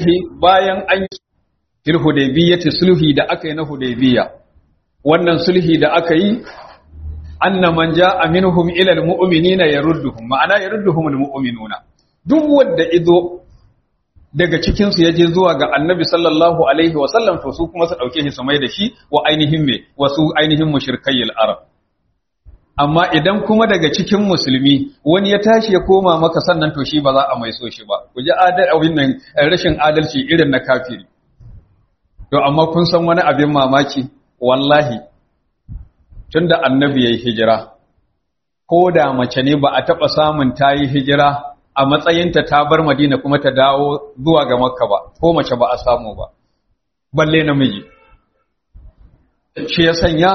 sulhi bayan an yi fil hudaybiyyati sulhi da aka yi na hudaybiya wannan sulhi da aka yi anna man jaa minhum ila almu'minina yarudduhum ma'ana yarudduhum almu'minuna duk wanda ido daga cikin su yaje zuwa ga annabi sallallahu alaihi wa sallam to su kuma su dauke shi su mai da shi wa ainihin me wasu ainihin mushrikayil arab amma idan kuma daga cikin musulmi wani ya tashi ya koma maka sannan to shi ba za a mai so shi ba ku ji adal nan rashin adalci irin na kafiri to amma kun san wani abin mamaki wallahi tunda annabi yayi hijira ko da mace ne ba a taba samun tayi hijira a matsayinta ta bar Madina kuma ta dawo zuwa ga Makka ba ko mace ba a samu ba balle namiji shi ya sanya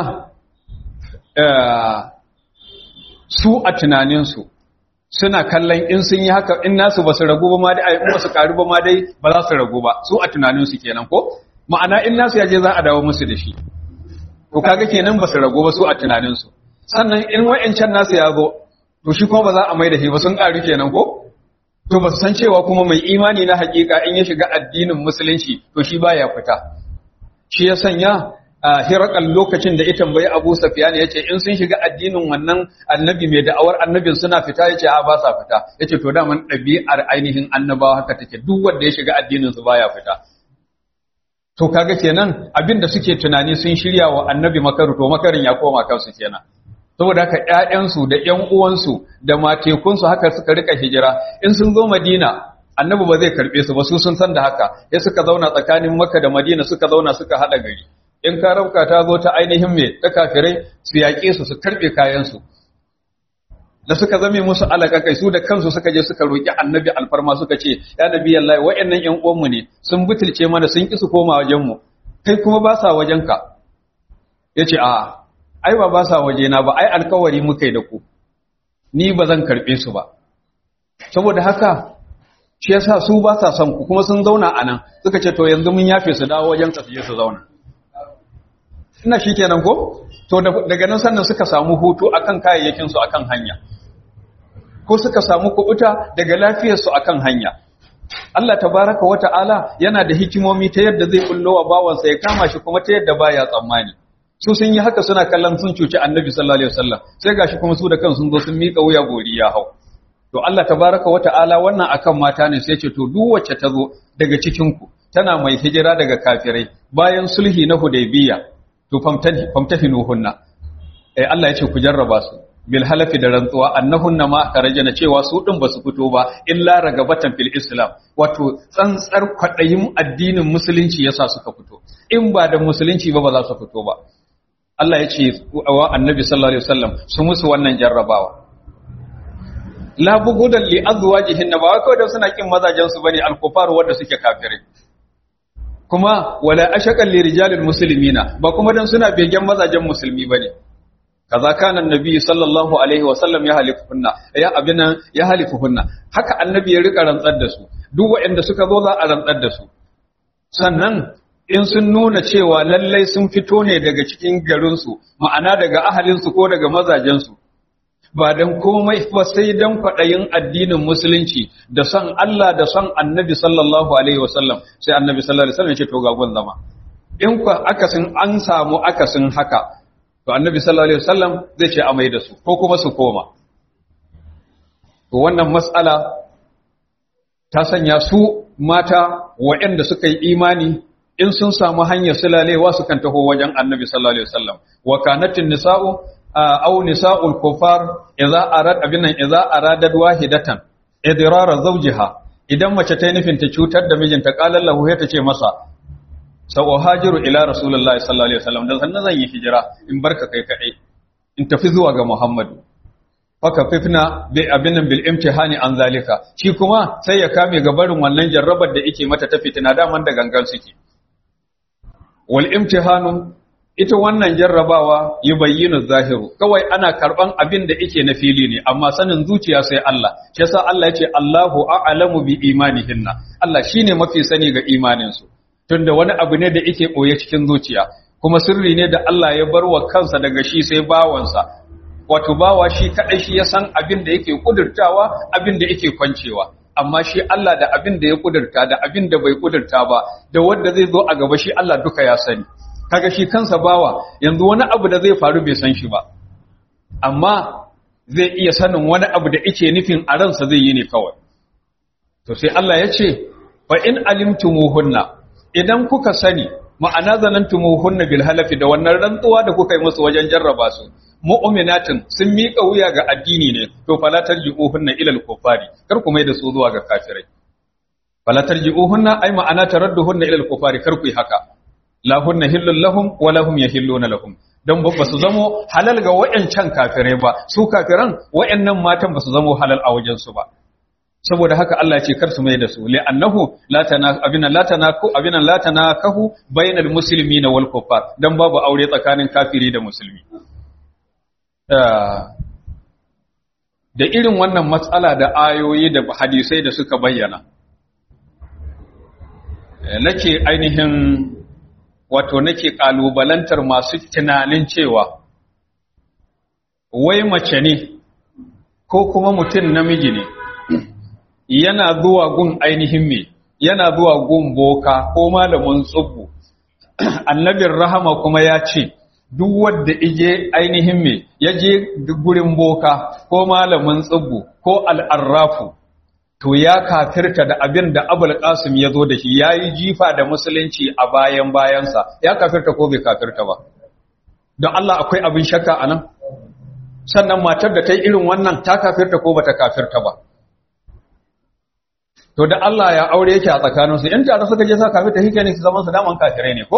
su a tunaninsu suna kallon in sun yi haka in nasu ba su ragu ba ma dai in ba su karu ba ma dai ba za su ragu ba su a tunaninsu kenan ko ma'ana in nasu ya je za a dawo musu da shi to kaga kenan ba su ragu ba su a tunaninsu sannan in wa'ancan nasu ya zo to shi kuma ba za a mai da shi ba sun karu kenan ko to ba su san cewa kuma mai imani na hakika in ya shiga addinin musulunci to shi baya fita shi ya sanya hirakan lokacin da ya tambayi Abu Sufyan yace in sun shiga addinin wannan annabi mai da'awar annabin suna fita yace a ba sa fita yace to daman ɗabi'ar ainihin annabawa haka take duk wanda ya shiga addinin su baya fita to kaga kenan abinda suke tunani sun shirya wa annabi makaru to makarin ya koma kansu kenan saboda haka ƴaƴansu da ƴan uwansu da matekunsu haka suka rika hijira in sun zo Madina annabi ba zai karbe su ba su sun san da haka ya suka zauna tsakanin Makka da Madina suka zauna suka hada gari in ka rauka ta zo ta ainihin me ta kafirai su yaƙe su su karbe kayan su da suka zame musu alaka kai su da kansu suka je suka roki annabi alfarma suka ce ya nabi Allah wa'annan ƴan uwanmu ne sun butulce mana sun ki su koma wajen mu kai kuma ba sa wajenka yace a ai ba ba sa wajena ba ai alkawari muka yi da ku ni ba zan karbe su ba saboda haka shi yasa su ba sa son ku kuma sun zauna a nan suka ce to yanzu mun yafe su dawo wajen su je su zauna ina shikenan ko to daga nan sannan suka samu hutu akan kayayyakin su akan hanya ko suka samu kubuta daga lafiyar su akan hanya Allah tabaraka wa ta'ala yana da hikimomi ta yadda zai bullo wa bawansa ya kama shi kuma ta yadda baya tsammani su sun yi haka suna kallon sun cuci annabi sallallahu alaihi wasallam sai gashi kuma su da kansu sun zo sun mika wuya gori ya hau to Allah tabaraka wa ta'ala wannan akan mata ne sai ce to duk wacce ta zo daga cikin ku tana mai hijira daga kafirai bayan sulhi na hudaybiya to famtahi famtahinuhunna eh Allah ya ce ku jarraba su bil halafi da rantsuwa annahunna ma karajana cewa su din basu fito ba illa ragabatan fil islam wato tsantsar kwadayin addinin musulunci yasa suka fito in ba da musulunci ba ba za su fito ba Allah ya ce wa annabi sallallahu alaihi wasallam su musu wannan jarrabawa la bugudan li azwajihin ba wai kawai da suna kin mazajen su bane al-kufar wanda suke kafirai kuma wala ashaqal li rijalil muslimina ba kuma dan suna begen mazajen musulmi bane kaza kana annabi sallallahu alaihi wasallam ya halifuhunna ya abina ya halifuhunna haka annabi ya rika rantsar da su duk waɗanda suka zo za a rantsar da su sannan in sun nuna cewa lallai sun fito ne daga cikin garinsu ma'ana daga ahalinsu ko daga mazajensu ba don komai ba sai don kwaɗayin addinin musulunci da son Allah da son annabi sallallahu alaihi wasallam sai annabi sallallahu alaihi wasallam ya ce to gagon zama in ku akasin an samu akasin haka to annabi sallallahu alaihi wasallam zai ce amai da su ko kuma su koma to wannan mas'ala ta sanya su mata waɗanda suka yi imani in sun samu hanyar sulalewa su kan taho wajen annabi sallallahu alaihi wasallam wa kanatin nisa'u aw nisa'ul kufar idza arad abinan idza aradat wahidatan idrara zawjiha idan mace ta yi nufin ta cutar da mijinta qala lahu ta ce masa sau hajiru ila rasulullahi sallallahu alaihi wasallam dan sannan zan yi hijira in barka kai kadai in tafi zuwa ga muhammadu faka fifna bi abinan bil imtihani an zalika shi kuma sai ya kame ga barin wannan jarrabar da yake mata ta fitina daman da gangan suke wal imtihanu ita wannan jarrabawa yi bayyana zahiru kawai ana karban abin da yake na fili ne amma sanin zuciya sai Allah shi yasa Allah yace Allahu a'lamu bi imanihinna Allah shine mafi sani ga imanin su tunda wani abu ne da yake boye cikin zuciya kuma sirri ne da Allah ya bar wa kansa daga shi sai bawansa wato bawa shi kadai shi ya san abin da yake kudurtawa abin da yake kwancewa amma shi Allah da abin da ya kudurta da abin da bai kudurta ba da wanda zai zo a gaba shi Allah duka ya sani kaga shi kansa bawa yanzu wani abu da zai faru bai san shi ba amma zai iya sanin wani abu da yake nufin a ransa zai yi ne kawai to sai Allah ya ce fa in alimtumuhunna idan kuka sani ma'ana zanantumuhunna bil halafi da wannan rantsuwa da kuka yi musu wajen jarraba su mu'minatin sun miƙa wuya ga addini ne to fala tarji'uhunna ila al-kufari kar ku mai da su zuwa ga kafirai fala tarji'uhunna ai ma'ana taradduhunna ila al-kufari kar ku yi haka la hunna hillul lahum wa lahum yahilluna lahum dan ba su zamo halal ga wayancan kafirai ba su kafiran wayannan matan ba su zamo halal a wajen su ba saboda haka Allah ce kar su mai da su li'annahu la tana abina la tanaku abina la tanakahu bainal muslimina wal kuffar dan babu aure tsakanin kafiri da musulmi da irin wannan matsala da ayoyi da hadisai da suka bayyana nake ainihin wato nake kalubalantar masu tunanin cewa wai mace ne ko kuma mutum namiji ne yana zuwa gun ainihin me yana zuwa gun boka ko malamin tsubbu annabin rahama kuma ya ce duk wanda ije ainihin me ya je gurin boka ko malamin tsubbu ko al'arrafu to ya kafirta da abin da abul qasim ya zo da shi ya yi jifa da musulunci a bayan bayansa ya kafirta ko bai kafirta ba don Allah akwai abin shakka a nan sannan matar da ta yi irin wannan ta kafirta ko bata kafirta ba to da Allah ya aure yake a tsakaninsu in tare suka je sa kafirta shi ne su zaman su daman kafirai ne ko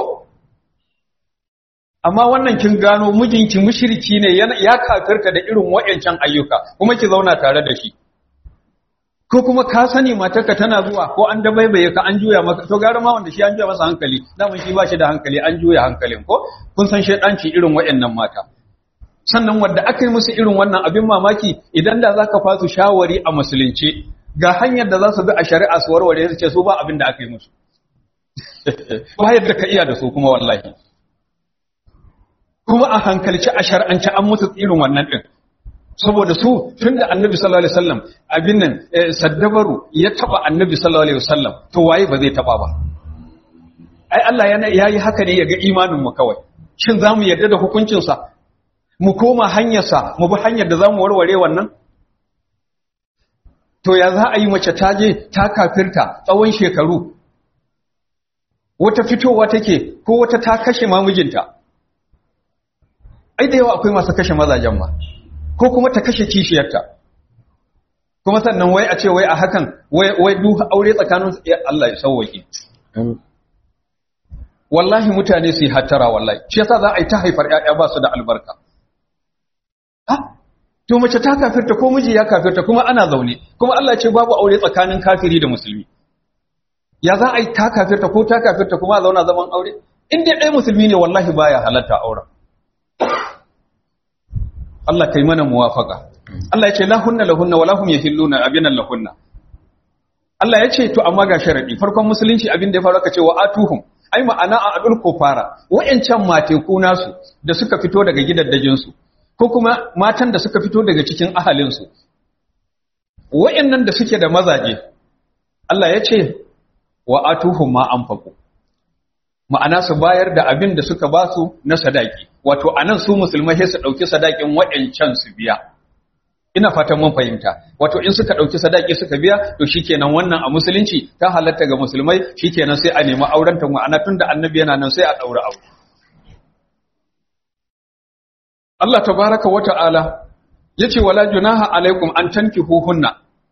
amma wannan kin gano mijinki mushriki ne ya kafirta da irin wayancan ayyuka kuma ki zauna tare da shi ko kuma ka sani matarka tana zuwa ko an dabaibaye ka an juya maka to gara ma wanda shi an juya masa hankali daman shi ba shi da hankali an juya hankalin ko kun san shedanci irin wayannan mata sannan wanda aka yi musu irin wannan abin mamaki idan da zaka fasu shawari a musulunci ga hanyar da za su bi a shari'a su warware su ce su ba abin da aka yi musu ba yadda ka iya da su kuma wallahi kuma a hankalci a shar'anci an mutu irin wannan din saboda su tunda annabi sallallahu alaihi wasallam abin nan saddabaru ya taba annabi sallallahu alaihi wasallam to waye ba zai taba ba ai Allah yana yayi haka ne ya ga imanin mu kawai shin zamu yarda da hukuncin sa mu koma hanyar sa mu bi hanyar da zamu warware wannan to ya za a yi mace ta je ta kafirta tsawon shekaru wata fitowa take ko wata ta kashe mamijinta ai da yawa akwai masu kashe mazajen ma ko kuma ta kashe kishiyarta kuma sannan wai a ce wai a hakan wai wai duk aure tsakanin Allah ya sauwake wallahi mutane su yi hattara wallahi shi yasa za a yi ta haifar ƴaƴa ba su da albarka ha to mace ta kafirta ko miji ya kafirta kuma ana zaune kuma Allah ya ce babu aure tsakanin kafiri da musulmi ya za a yi ta kafirta ko ta kafirta kuma a zauna zaman aure in dai ɗaya musulmi ne wallahi baya halatta auren Allah kai mana muwafaka Allah ya ce la hunna lahunna wala hum yahilluna abinan lahunna Allah ya ce to amma ga sharadi farkon musulunci abin da ya faru ka ce wa atuhum ai ma'ana a adul kufara wayancan mateku nasu da suka fito daga gidaddajin su ko kuma matan da suka fito daga cikin ahalin su wayannan da suke da mazaje Allah ya ce wa atuhum ma anfaqu ma'ana su bayar da abin da suka ba su na sadaki wato anan su musulmai sai su dauki sadakin wayancan su biya ina fatan mun fahimta wato in suka dauki sadaki suka biya to shikenan wannan a musulunci ta halatta ga musulmai shikenan sai a nemi auren ta ma'ana tunda annabi yana nan sai a daura aure Allah tabaraka wa ta'ala yace wala junaha alaikum an tankihuhunna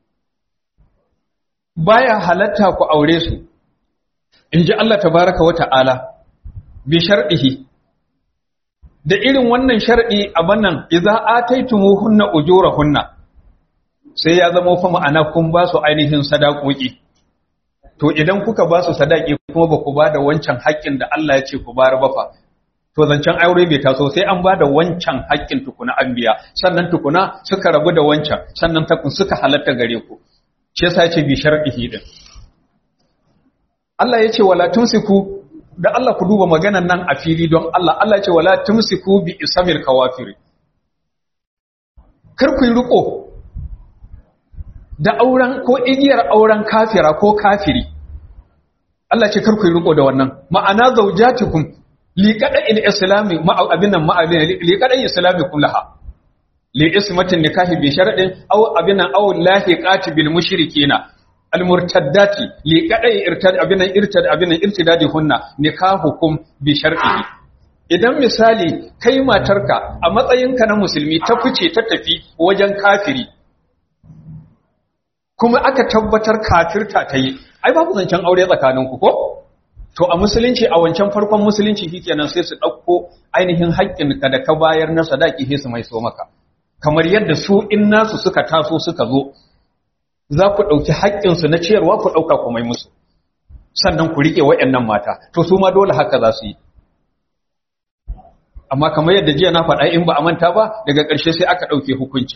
baya halatta ku aure su inji Allah tabaraka wa ta'ala bi shar'ihi da irin wannan shar'i a bannan idza ataitumuhunna ujurahunna sai ya zama fa ma'ana kun ba su ainihin sadakoki to idan kuka ba su sadaki kuma ba ku ba da wancan haƙƙin da Allah ya ce ku bayar ba fa to zancen aure bai taso sai an ba da wancan haƙƙin tukuna an biya sannan tukuna suka rabu da wancan sannan takun suka halatta gare ku shi yasa ya ce bi shar'ihi din Allah ya ce wala tumsiku da Allah ku duba maganan nan a fili don Allah Allah ce wala tumsiku bi isamil kawafiri kar ku yi riko da auren ko igiyar auren kafira ko kafiri Allah ce kar ku yi riko da wannan ma'ana zaujatikum li qada'il islami ma abinan ma li qada'il islami kullaha li ismatin nikahi bi sharadin aw abinan aw lahiqati bil mushrikina al murtaddati li qada'i irtad abinan irtad abinan irtidadi hunna nikahukum bi shar'ihi idan misali kai matarka a matsayinka na musulmi ta fice ta tafi wajen kafiri kuma aka tabbatar kafirta ta yi ai babu zancen aure tsakaninku ko to a musulunci a wancan farkon musulunci shikenan sai su ɗauko ainihin haƙƙin ka da ka bayar na sadaki sai su mai so maka kamar yadda su in nasu suka taso suka zo za ku ɗauki haƙƙinsu na ciyarwa ku ɗauka ku mai musu sannan ku riƙe waɗannan mata to su ma dole haka za su yi amma kamar yadda jiya na faɗa in ba a manta ba daga ƙarshe sai aka ɗauke hukuncin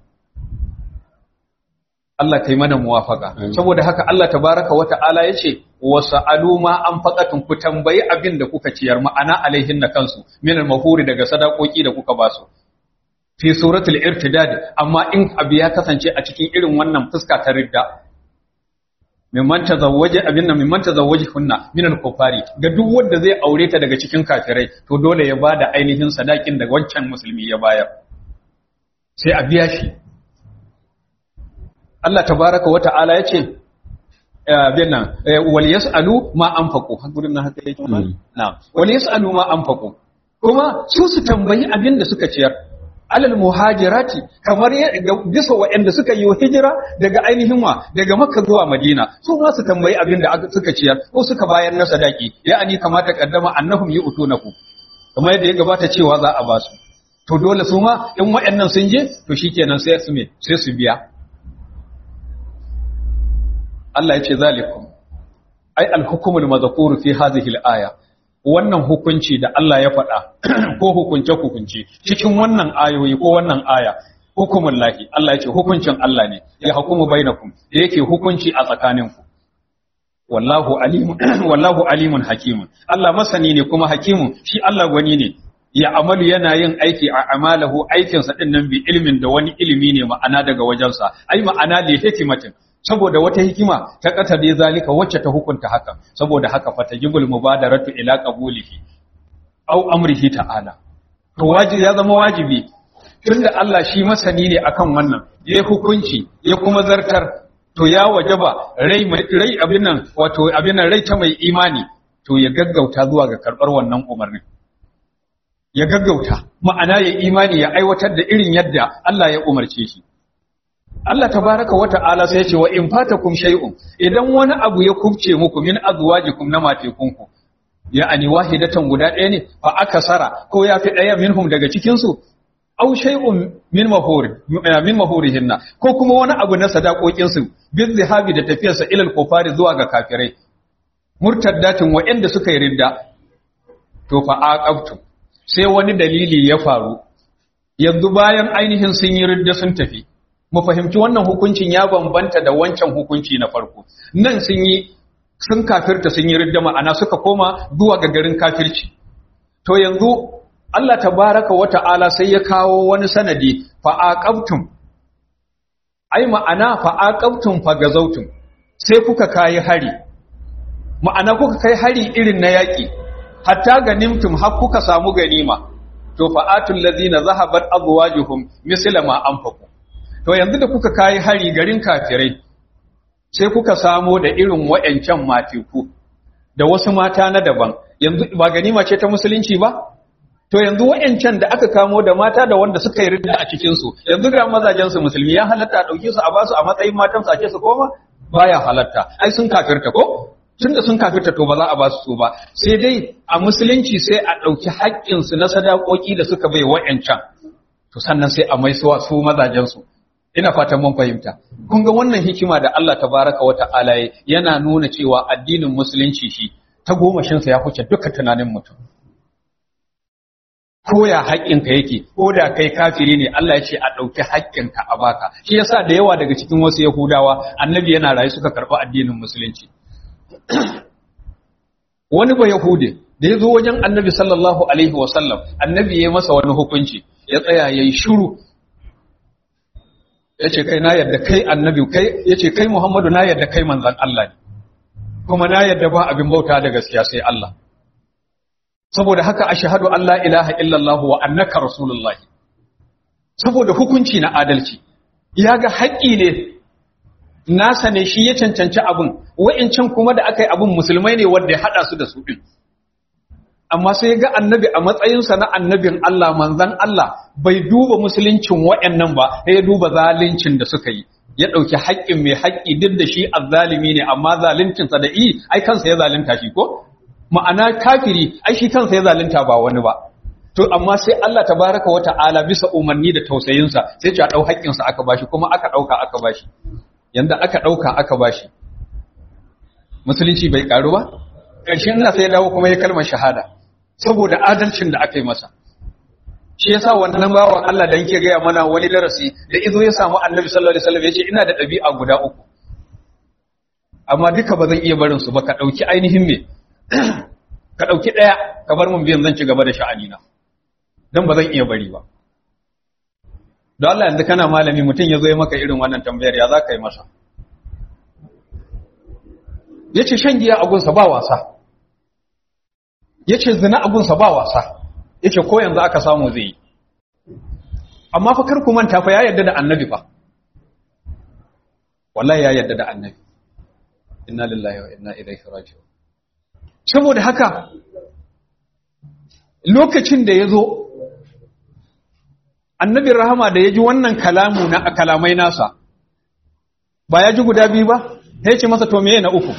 Allah kai mana muwafaka saboda haka Allah tabaraka wa ta'ala yace wasa'alu ma an faqatun ku tambayi abin da kuka ciyar ma'ana alaihin na kansu min al-mahuri daga sadakoki da kuka basu fi suratul irtidad amma in abu ya kasance a cikin irin wannan fuska ta ridda mimman tazawwaje abin nan mimman tazawwaje kunna min al-kufari ga duk wanda zai aure ta daga cikin kafirai to dole ya bada ainihin sadakin da wancan musulmi ya bayar sai a biya shi Allah tabaraka wa ta'ala yace bin nan wal yasalu ma anfaqu hakurin nan haka yake na'am wal yasalu ma anfaqu kuma su su tambayi abin da suka ciyar alal muhajirati kamar bisa waɗanda suka yi hijira daga ainihin wa daga makka zuwa madina su ma su tambayi abin da suka ciyar ko suka bayar na sadaki ya'ani kamata kaddama annahum yu'tunaku kamar yadda ya gabata cewa za a ba su to dole su ma in waɗannan sun je to shikenan sai su me sai su biya Allah ya ce zalikum ai al-hukmul madhkur fi hadhihi al-aya wannan hukunci da Allah ya faɗa ko hukunce hukunci cikin wannan ayoyi ko wannan aya hukumun lahi Allah ya ce hukuncin Allah ne ya hukumu bainakum da yake hukunci a tsakaninku wallahu alimun wallahu alimun hakimun Allah masani ne kuma hakimun shi Allah gwani ne ya amalu yana yin aiki a amalahu aikinsa din nan bi ilmin da wani ilimi ne ma'ana daga wajensa ai ma'ana li hikimatin saboda wata hikima ta kata dai zalika wacce ta hukunta haka saboda haka fatajibul mubadaratu ila qabulihi aw amrihi ta'ala to wajibi ya zama wajibi tunda Allah shi masani ne akan wannan yayi hukunci ya kuma zartar to ya wajaba rai rai abin nan wato abin nan rai ta mai imani to ya gaggauta zuwa ga karbar wannan umarnin ya gaggauta ma'ana ya imani ya aiwatar da irin yadda Allah ya umarce shi Allah tabaraka wa ta'ala sai ya ce wa in fatakum shay'un idan wani abu ya kubce muku min azwajikum na matekunku ya ani wahidatan guda ɗaya ne fa akasara ko ya fi ɗaya minhum daga cikin su aw shay'un min mahuri min mahurihinna ko kuma wani abu na sadakokin su bil zihabi da tafiyarsa ilal kufari zuwa ga kafirai murtaddatin wa'anda suka yi ridda to fa aqabtu sai wani dalili ya faru yanzu bayan ainihin sun yi ridda sun tafi mu fahimci wannan hukuncin ya bambanta da wancan hukunci na farko nan sun yi sun kafirta sun yi ridda ma'ana suka koma zuwa ga garin kafirci to yanzu Allah tabaraka wa ta'ala sai ya kawo wani sanadi fa aqabtum ai ma'ana fa aqabtum fa gazautum sai kuka kai hari ma'ana kuka kai hari irin na yaki hatta ganimtum har kuka samu ganima to fa atul ladina zahabat azwajuhum misla ma anfaqu to yanzu da kuka kai hari garin kafirai sai kuka samo da irin wayancan matiku da wasu mata na daban yanzu ba ganima ce ta musulunci ba to yanzu wayancan da aka kamo da mata da wanda suka yi ridda a cikin su yanzu ga mazajen su musulmi ya halatta a dauke su a basu a matsayin matan su ake su koma baya halatta ai sun kafirta ko tunda sun kafirta to ba za a basu su ba sai dai a musulunci sai a dauki haƙƙin su na sadakoki da suka bai wayancan to sannan sai a maisuwa su mazajen su ina fatan mun fahimta kun ga wannan hikima da Allah tabaraka wa ta'ala yana nuna cewa addinin musulunci shi ta gomashin sa ya huce duka tunanin mutum ko ya haƙƙinka yake ko da kai kafiri ne Allah ya ce a ɗauki haƙƙinka a baka shi yasa da yawa daga cikin wasu yahudawa annabi yana rayu suka karɓi addinin musulunci wani ba yahude da ya zo wajen annabi sallallahu alaihi wasallam annabi ya masa wani hukunci ya tsaya ya yi shuru yace kai na yadda kai annabi kai yace kai Muhammadu na yadda kai manzon Allah ne kuma na yadda ba abin bauta da gaskiya sai Allah saboda haka ashhadu an la ilaha illallah wa annaka rasulullahi saboda hukunci na adalci ya ga haƙƙi ne nasa ne shi ya cancanci abin wa'incan kuma da aka yi abin musulmai ne wanda ya haɗa su da su ɗin amma sai ga annabi a matsayinsa na annabin Allah manzan Allah bai duba musuluncin wa'annan ba sai ya duba zaluncin da suka yi ya ɗauki haƙƙin mai haƙƙi duk da shi azzalimi ne amma zaluncinsa da i ai kansa ya zalunta shi ko ma'ana kafiri ai shi kansa ya zalunta ba wani ba to amma sai Allah tabaraka wa ta'ala bisa umarni da tausayinsa sai ce a ɗau haƙƙinsa aka bashi kuma aka ɗauka aka bashi yanda aka ɗauka aka bashi musulunci bai ƙaru ba ƙarshen ina sai dawo kuma ya kalmar shahada saboda adalcin da aka yi masa shi yasa wannan bawan Allah da yake gaya mana wani darasi da izo ya samu annabi sallallahu alaihi wasallam yace ina da ɗabi'a guda uku amma duka ba zan iya barin su ba ka ɗauki ainihin me ka ɗauki ɗaya ka bar mun biyan zan ci gaba da sha'anina don ba zan iya bari ba don Allah yanzu kana malami mutum ya zo ya maka irin wannan tambayar ya za ka yi masa ya ce shan giya agunsa ba wasa ya ce zina agunsa ba wasa ya ce ko yanzu aka samu zai yi amma fa kar ku manta fa ya yarda da annabi fa wallahi ya yarda da annabi inna lillahi wa inna ilaihi raji'un saboda haka lokacin da ya zo annabin rahama da ya ji wannan kalamu na kalamai nasa ba ya ji guda biyu ba ya ce masa to meye na uku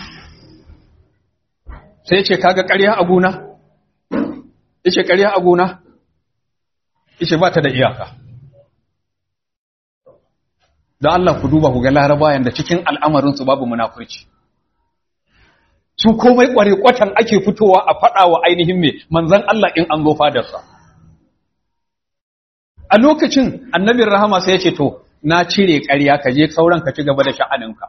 sai ce kaga ƙarya a guna ya ce ƙarya a guna ya ce ba ta da iyaka don Allah ku duba ku ga larabayan da cikin al'amarinsu babu munafurci su komai kware kwatan ake fitowa a faɗa wa ainihin mai manzan Allah in an zo fadarsa. A lokacin annabin rahama sai ya ce to, na cire ƙarya ka je sauran ka ci gaba da sha'aninka.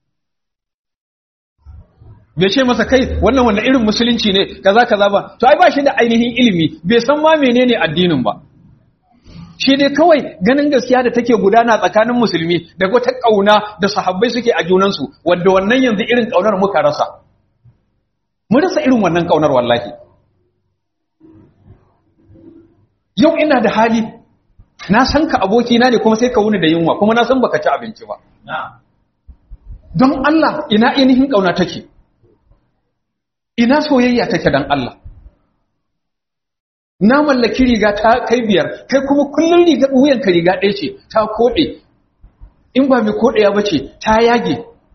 Bai ce masa kai wannan wannan irin musulunci ne kaza kaza ba, to ai ba shi da ainihin ilimi, bai san ma menene addinin ba. Shi dai kawai ganin gaskiya da take gudana tsakanin musulmi da wata ƙauna da sahabbai suke a junansu, wadda wannan yanzu irin ƙaunar muka rasa. mun rasa irin wannan kaunar wallahi yau ina da hali na san ka abokina ne kuma sai ka wuni da yunwa kuma na san baka ci abinci ba don Allah ina ainihin kauna take ina soyayya take dan Allah na mallaki riga ta kai biyar kai kuma kullun riga wuyan ka riga ɗaya ce ta kode in ba mai kodeya bace ta yage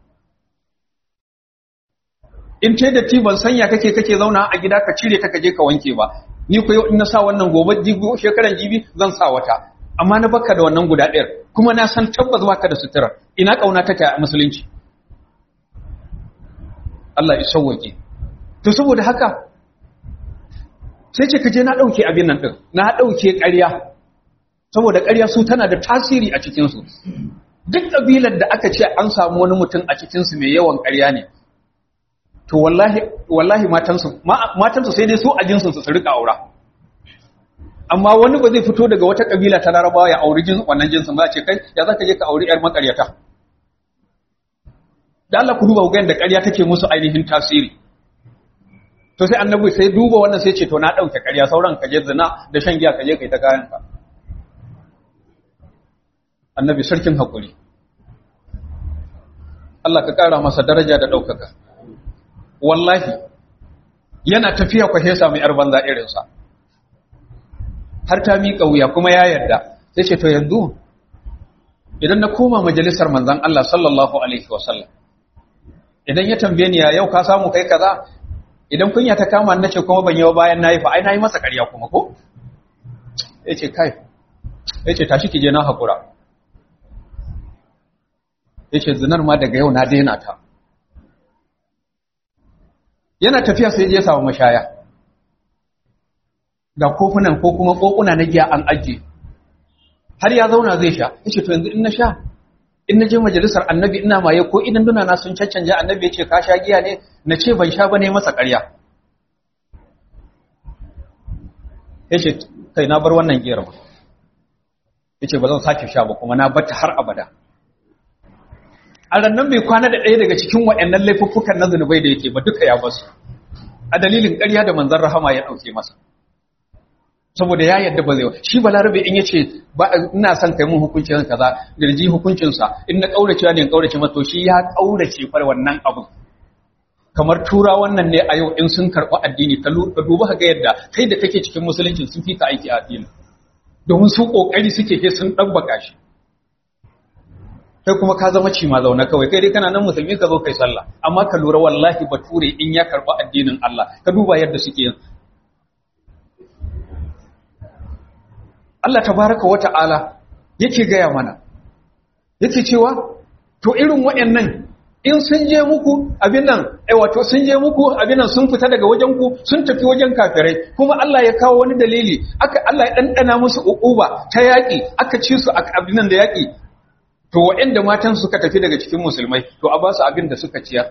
in ce da ti ban sanya kake kake zauna a gida ka cire ta kaje ka wanke ba ni ko yau in na sa wannan gobe jibi shekaran jibi zan sa wata amma na baka da wannan guda ɗayar kuma na san tabbas baka da sutura ina kauna take a musulunci Allah ya sauwake to saboda haka sai ce kaje na dauke abin nan din na dauke ƙarya saboda ƙarya su tana da tasiri a cikin su duk kabilar da aka ce an samu wani mutum a cikin su mai yawan ƙarya ne to wallahi wallahi matansu matansu sai dai su a jinsin su su rika aura amma wani ba zai fito daga wata kabila ta larabawa ya auri jin wannan jinsin ba ce kai ya zaka je ka auri yar makaryata da Allah ku duba ga da ƙarya take musu ainihin tasiri to sai annabi sai duba wannan sai ce to na dauke ƙarya sauran ka je zina da shan giya ka je kai ta kayan ka annabi sarkin hakuri Allah ka kara masa daraja da daukaka wallahi yana tafiya kwa hesa mai yar banza irinsa har ta miƙa wuya kuma ya yarda sai ce to yanzu idan na koma majalisar manzan Allah sallallahu alaihi wasallam idan ya tambaye ni ya yau ka samu kai kaza idan kunya ta kama nace kuma ban yi bayan nayi fa ai nayi masa ƙarya kuma ko yace kai yace tashi kije na hakura yace zinar ma daga yau na daina ta yana tafiya sai ya samu mashaya ga kofunan ko kuma kokuna na giya an ajiye har ya zauna zai sha yace to yanzu in na sha in na je majalisar annabi ina maye ko idan duna na sun caccanja annabi yace ka sha giya ne na ce ban sha bane masa ƙarya yace kai na bar wannan giyar ba yace ba zan sake sha ba kuma na bata har abada a rannan bai kwana da ɗaya daga cikin waɗannan laifuffukan na zunubai da yake ba duka ya basu a dalilin ƙarya da manzon rahama ya ɗauke masa saboda ya yadda ba zai shi balarabe in yace ba ina son kai mun hukuncin kaza garji hukuncin sa in na kaurace ne in kaurace masa to shi ya kaurace far wannan abu kamar tura wannan ne a yau in sun karɓi addini ka duba ka ga yadda kai da kake cikin musulunci sun fi ka aiki a addini domin su kokari suke ke sun dabbaka shi kai kuma ka zama ci ma zauna kawai kai dai kana nan musulmi ka zo kai sallah amma ka lura wallahi bature in ya karɓi addinin Allah ka duba yadda suke yin Allah tabaraka wa ta'ala yake gaya mana yake cewa to irin waɗannan in sun je muku abin nan eh wato sun je muku abin nan sun fita daga wajen ku sun tafi wajen kafirai kuma Allah ya kawo wani dalili aka Allah ya dandana musu uquba ta yaki aka ci su abin nan da yaki to waɗanda matan suka tafi daga cikin musulmai to a ba su abin da suka ciyar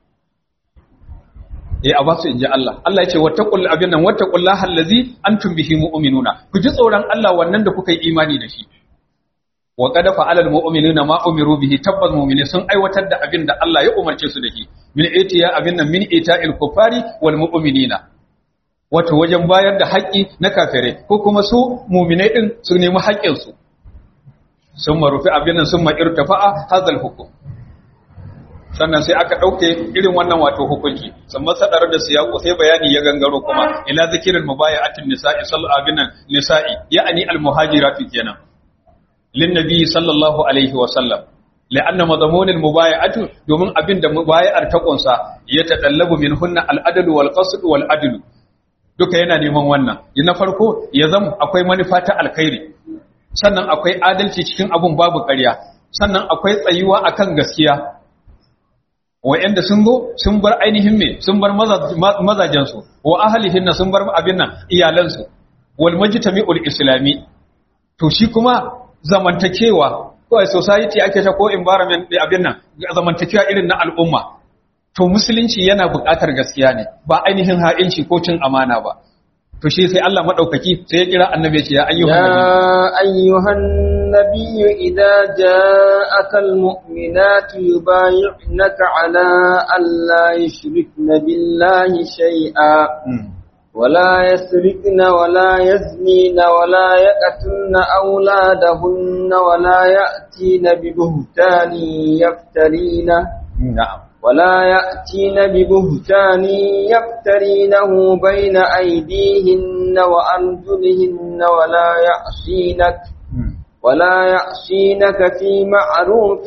eh a ba su inji Allah Allah ya ce wattaqul abin nan wattaqullaha allazi antum bihi mu'minuna ku ji tsoron Allah wannan da kuka yi imani da shi wa qad fa'ala almu'minuna ma umiru bihi tabbas mu'mini sun aiwatar da abin da Allah ya umarce su da shi min itiya abin nan min ita'il kufari wal mu'minina wato wajen bayar da haƙƙi na kafirai ko kuma su mu'minai din su nemi haƙƙin su sun marufi abin nan sun ma'irtafa'a hadal hukum sannan sai aka ɗauke irin wannan wato hukunci sannan sadar da siyaku sai bayani ya gangaro kuma ila zikirin mubaya'atin nisa'i sallallahu abin nan nisa'i ya'ani al-muhajiratu kenan lin nabi sallallahu alaihi wa sallam la'anna madmun al-mubaya'atu domin abin da mubaya'ar ta kunsa ya tadallabu minhunna al-adl wal qasd wal adl duka yana neman wannan na farko ya zama akwai manufa ta alkhairi sannan akwai adalci cikin abun babu ƙarya sannan akwai tsayuwa akan gaskiya wa'anda sun zo sun bar ainihin me sun bar mazajensu wa ahlihin sun bar abin nan iyalansu wal majtami'ul islami to shi kuma zamantakewa ko society ake ta ko environment din abin nan zamantakewa irin na al'umma to musulunci yana buƙatar gaskiya ne ba ainihin ha'inci ko cin amana ba to shi sai Allah madaukaki sai ya kira annabi ya ce ya ayyuhan ya ayyuhan nabiyyu idza ja'aka almu'minatu yubayyi'naka ala an la yushrikna billahi shay'a ولا يسرقن ولا يزنين ولا يقتلن أولادهن ولا يأتين ببهتان يفترينه na'am ولا يأتين ببهتان يفترينه بين أيديهن وأرجلهن ولا يعصينك ولا يعصينك في معروف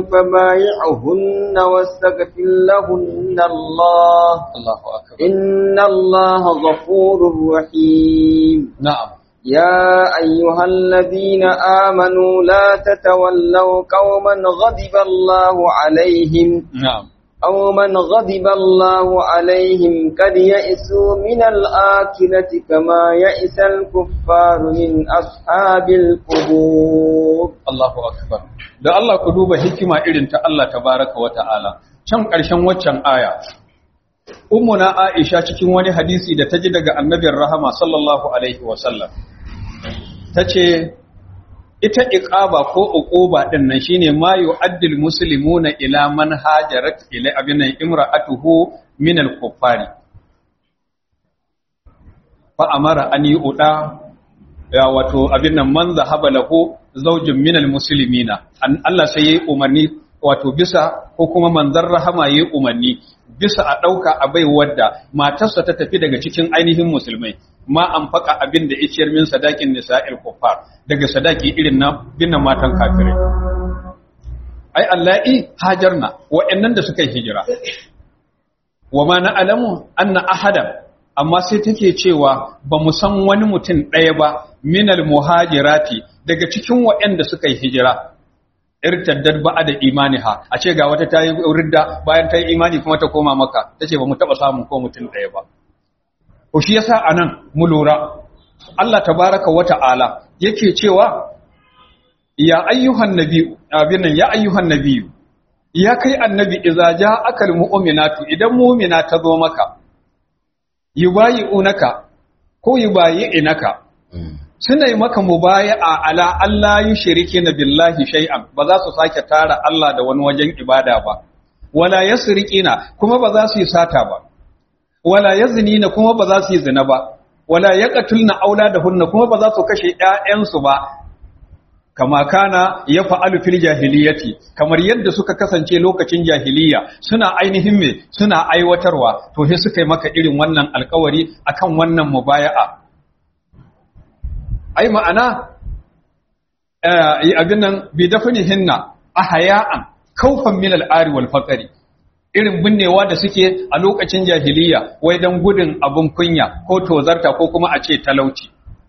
فبايعهن واستغفر لهن الله Allahu akbar إن الله غفور رحيم na'am يا أيها الذين آمنوا لا تتولوا قوما غضب الله عليهم na'am أو من غضب الله عليهم قد يئسوا من الآخرة كما يئس الكفار من أصحاب القبور Allahu akbar da Allah ku duba hikima irin ta Allah tabaraka wa ta'ala can ƙarshen waccan aya ummuna Aisha cikin wani hadisi da ta ji daga annabin rahama sallallahu alaihi wa sallam tace ita iqaba ko uquba din nan shine ma yu'addil muslimuna ila man hajarat ila abinan imra'atuhu min al-kuffari fa amara an yu'da ya wato abin nan man zahaba lahu zaujin minal muslimina an Allah sai yayi umarni wato bisa ko kuma manzar rahama yayi umarni bisa a dauka a bai wadda matarsa ta tafi daga cikin ainihin musulmai ma an faka abin da iciyar min sadakin nisa'il kuffar daga sadaki irin na binnan matan kafirai ai allahi hajarna wa'annan da suka yi hijira wa ma na'lamu anna ahadan amma sai take cewa ba mu san wani mutum ɗaya ba minal muhajirati daga cikin waɗanda suka yi hijira irtaddad ba'a da imaniha a ce ga wata ta yi ridda bayan ta yi imani kuma ta koma maka ta ce ba mu taɓa samun ko mutum ɗaya ba ko shi yasa a nan mu lura Allah tabaraka wa ta'ala yake cewa ya ayyuhan nabi abin nan ya ayyuhan nabi ya kai annabi idza ja'akal mu'minatu idan mu'mina ta zo maka yubayi'unaka ko yubayi'inaka suna yi maka mubaya'a ala Allah yushrike na billahi shay'an ba za su sake tara Allah da wani wajen ibada ba wala yasriqina kuma ba za su yi sata ba wala yaznina kuma ba za su yi zina ba wala yaqtulna auladahunna kuma ba za su kashe ƴaƴansu ba kama kana ya fa'alu fil jahiliyati kamar yadda suka kasance lokacin jahiliya suna ainihin me suna aiwatarwa to sai suka yi maka irin wannan alkawari akan wannan mubaya'a ai ma'ana eh abin nan bi dafnihinna ahaya'an kaufan min al-ari wal faqri irin binnewa da suke a lokacin jahiliya wai dan gudun abun kunya ko tozarta ko kuma a ce talauci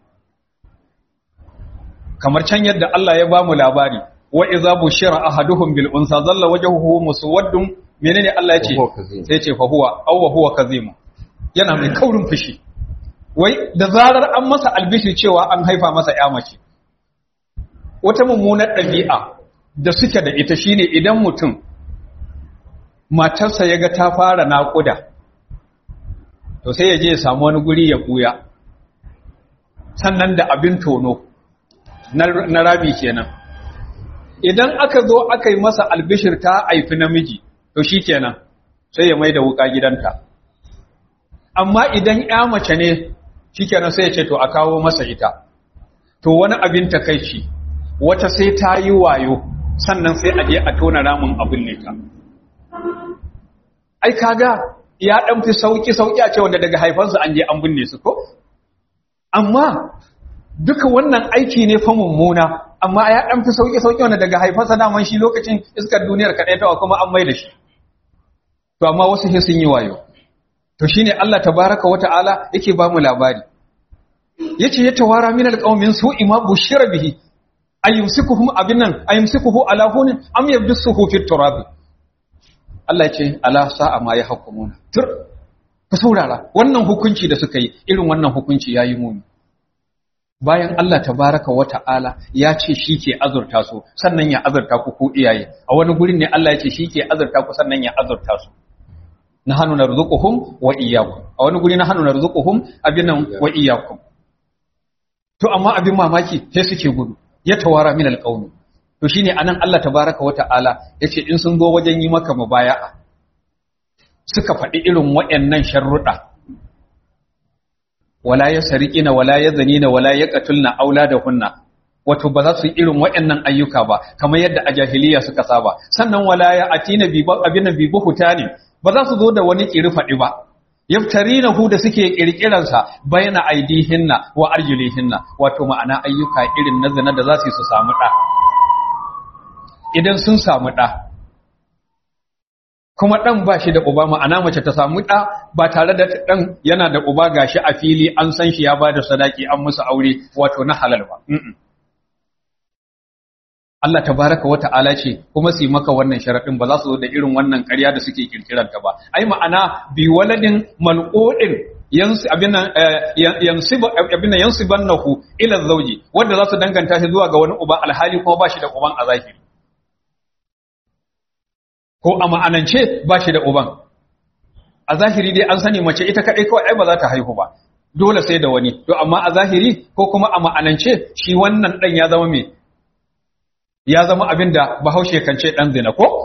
kamar can yadda Allah ya bamu labari wa idza bushira ahaduhum bil unsa zalla wajhuhu muswaddun menene Allah ya ce sai ce fa huwa aw wa huwa kazim yana mai kaurin fushi wai da zarar an masa albishi cewa an haifa masa ya mace wata mummunar ɗabi'a da suke da ita shine idan mutum matarsa ya ga ta fara naƙuda to sai ya je ya samu wani guri ya ɓuya sannan da abin tono na rami kenan idan aka zo aka yi masa albishir ta haifi namiji to shi kenan sai ya mai da wuka gidanta amma idan ya mace ne shi kenan sai ya ce to a kawo masa ita to wani abin takaici wata sai ta yi wayo sannan sai a je a tona ramin abin ne ta ai kaga ya dan fi sauki sauki a ce wanda daga haifansu an je an binne su ko amma duka wannan aiki ne fa mummuna amma ya dan fi sauki sauki wanda daga haifansa daman shi lokacin iskar duniyar kadai ta kuma an mai da shi to amma wasu sai sun yi wayo to shine Allah tabaraka wa ta'ala yake ba mu labari yace ya tawara min alqaumin su'i ma bushira bihi ayyumsikuhum abinan ayyumsikuhu ala hunin am yabdusuhu fit turabi Allah ce ala sa'a ma ya hukumuna tur ku saurara wannan hukunci da suka yi irin wannan hukunci yayi muni bayan Allah tabaraka wa ta'ala ya ce shi ke azurta su sannan ya azurta ku ku iyaye a wani gurin ne Allah ya ce shi ke azurta ku sannan ya azurta su nahnu narzuquhum wa iyyakum a wani guri nahnu narzuquhum abinan wa iyyakum to amma abin mamaki sai suke gudu ya tawara min alqawmi to shine anan Allah tabaraka wa ta'ala yace in sun zo wajen yi maka mubaya'a suka faɗi irin waɗannan sharruɗa wala yasriqina wala yazanina wala yaqtulna auladahunna wato ba za su yi irin waɗannan ayyuka ba kamar yadda a jahiliya suka saba sannan wala ya atina bi abin bi buhutani ba za su zo da wani kiri faɗi ba yaftarinahu da suke kirkiransa bayna aidihinna wa arjulihinna wato ma'ana ayyuka irin na zina da za su yi su samu ɗa idan sun samu ɗa kuma ɗan ba shi da uba ma'ana mace ta samu ɗa ba tare da ɗan yana da uba gashi a fili an san shi ya ba da sadaki an musu aure wato na halal ba Allah tabaraka wa ta'ala ce kuma su yi maka wannan sharaɗin ba za su zo da irin wannan ƙarya da suke kirkiranta ba ai ma'ana bi waladin malqudin yansu abin yansibu abin yansibannahu ila zawji wanda za su danganta shi zuwa ga wani uba alhali kuma ba shi da uban a zahiri ko a ma'anance ba shi da uban a zahiri dai an sani mace ita kaɗai kawai ai ba za ta haihu ba dole sai da wani to amma a zahiri ko kuma a ma'anance shi wannan ɗan ya zama mai ya zama abin da bahaushe kan ce ɗan zina ko?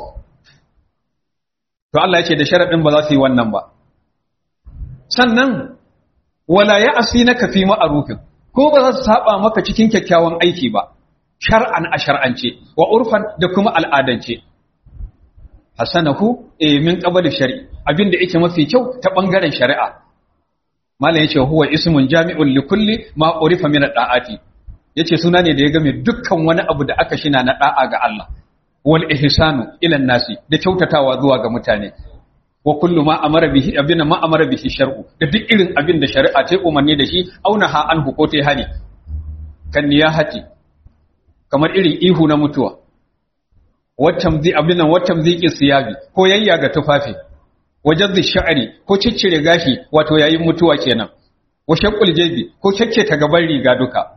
To Allah ya ce da sharaɗin ba za su yi wannan ba. Sannan, wala ya asi na kafi ma'arufin, ko ba za su saba maka cikin kyakkyawan aiki ba, shar'an a shar'ance, wa urfan da kuma al'adance. Hassanahu, e min ƙabalin shari'i, abin da yake mafi kyau ta ɓangaren shari'a. Malam ya ce, huwa ismun jami'un likulli ma urifa min da'ati yace suna ne da ya game dukkan wani abu da aka shina na da'a ga Allah wal ihsanu ila nasi da kyautatawa zuwa ga mutane wa kullu ma amara bihi abina ma amara bihi shar'u da duk irin abin da shari'a ta umarni da shi auna ha an ko ta hani kan niyahati kamar irin ihu na mutuwa waccan zai abin nan waccan zai siyabi ko yayya ga tufafi wajen sha'ari ko ciccire gashi wato yayin mutuwa kenan wa shaqqul jabi ko ta gaban riga duka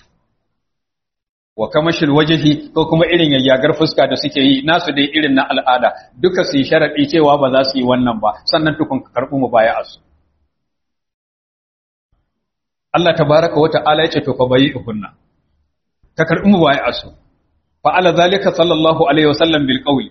wa kamashil wajhi ko kuma irin yayyagar fuska da suke yi nasu dai irin na al'ada duka su yi sharadi cewa ba za su yi wannan ba sannan tukun ka karbu mu baya asu Allah tabaraka wa ta'ala yace to fa bayi hunna ka karbi mu baya asu fa ala zalika sallallahu alaihi wasallam bil qawli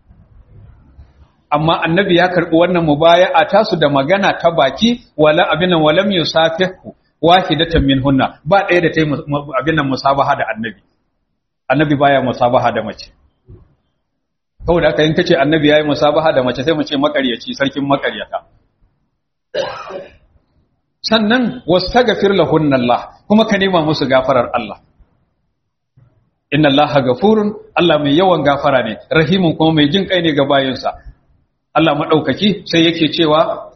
amma annabi ya karbi wannan mubaya'a tasu da magana ta baki wala abinan walam yusafihu wahidatan minhunna ba ɗaya da ta yi abinan musabaha da annabi annabi baya musabaha da mace saboda haka in kace annabi yayi musabaha da mace sai mu ce makaryaci sarkin makaryata sannan wastaghfir lahunna Allah kuma ka nema musu gafarar Allah inna Allah gafurun Allah mai yawan gafara ne rahimun kuma mai jin kai ne ga bayinsa Allah madaukaki sai yake cewa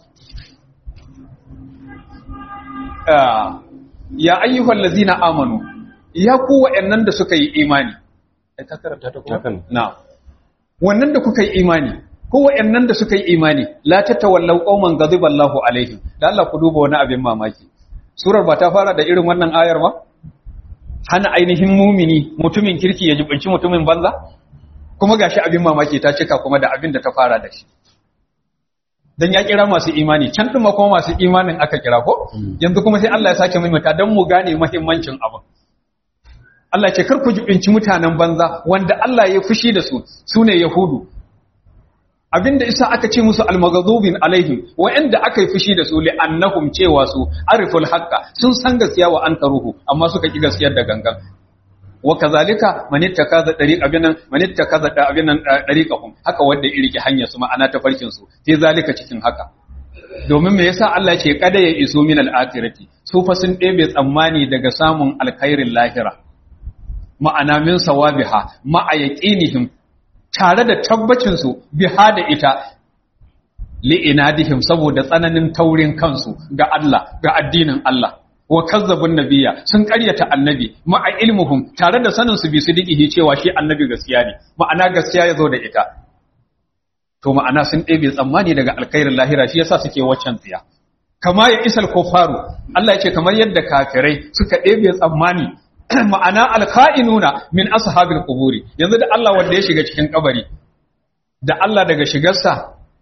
ya ayyuhal ladzina amanu ya ku wa'annan da suka yi imani ka karanta ta ko na wannan da kuka yi imani ko wa'annan da suka yi imani la tatawallaw qauman ghadiballahu alaihim da Allah ku duba wani abin mamaki surar ba ta fara da irin wannan ayar ba hana ainihin mumini mutumin kirki ya jibinci mutumin banza kuma gashi abin mamaki ta cika kuma da abin da ta fara da shi dan ya kira masu imani can din kuma masu imanin aka kira ko yanzu kuma sai Allah ya sake maimaita dan mu gane muhimmancin abin Allah ce kar ku jibinci mutanen banza wanda Allah ya fushi da su sune yahudu abinda isa aka ce musu almaghzubin alaihim wa'anda aka yi fushi da su li annahum cewa su ariful haqqa sun san gaskiya wa antaruhu amma suka ki gaskiyar da gangan wa kazalika man ittakaza dariq abinan man ittakaza da abinan dariqahum haka wanda ya rike hanyar su ma'ana ta farkin su sai zalika cikin haka domin me yasa Allah ce kada ya iso min al-akhirati su fa sun ɗebe tsammani daga samun alkhairin lahira ma'ana min sawabiha ma'a yaqinihim tare da tabbacinsu biha da ita li'inadihim saboda tsananin taurin kansu ga Allah ga addinin Allah wa kazzabun nabiyya sun ƙaryata annabi ma'a ilmuhum tare da sanin su bi su dikihi cewa shi annabi gaskiya ne ma'ana gaskiya ya zo da ita to ma'ana sun ɗebe tsammani daga alkhairin lahira shi yasa suke waccan tsiya kama ya isal kofaru Allah ya ce kamar yadda kafirai suka ɗebe tsammani ma'ana alka'inuna min ashabil quburi yanzu da Allah wanda ya shiga cikin kabari da Allah daga shigarsa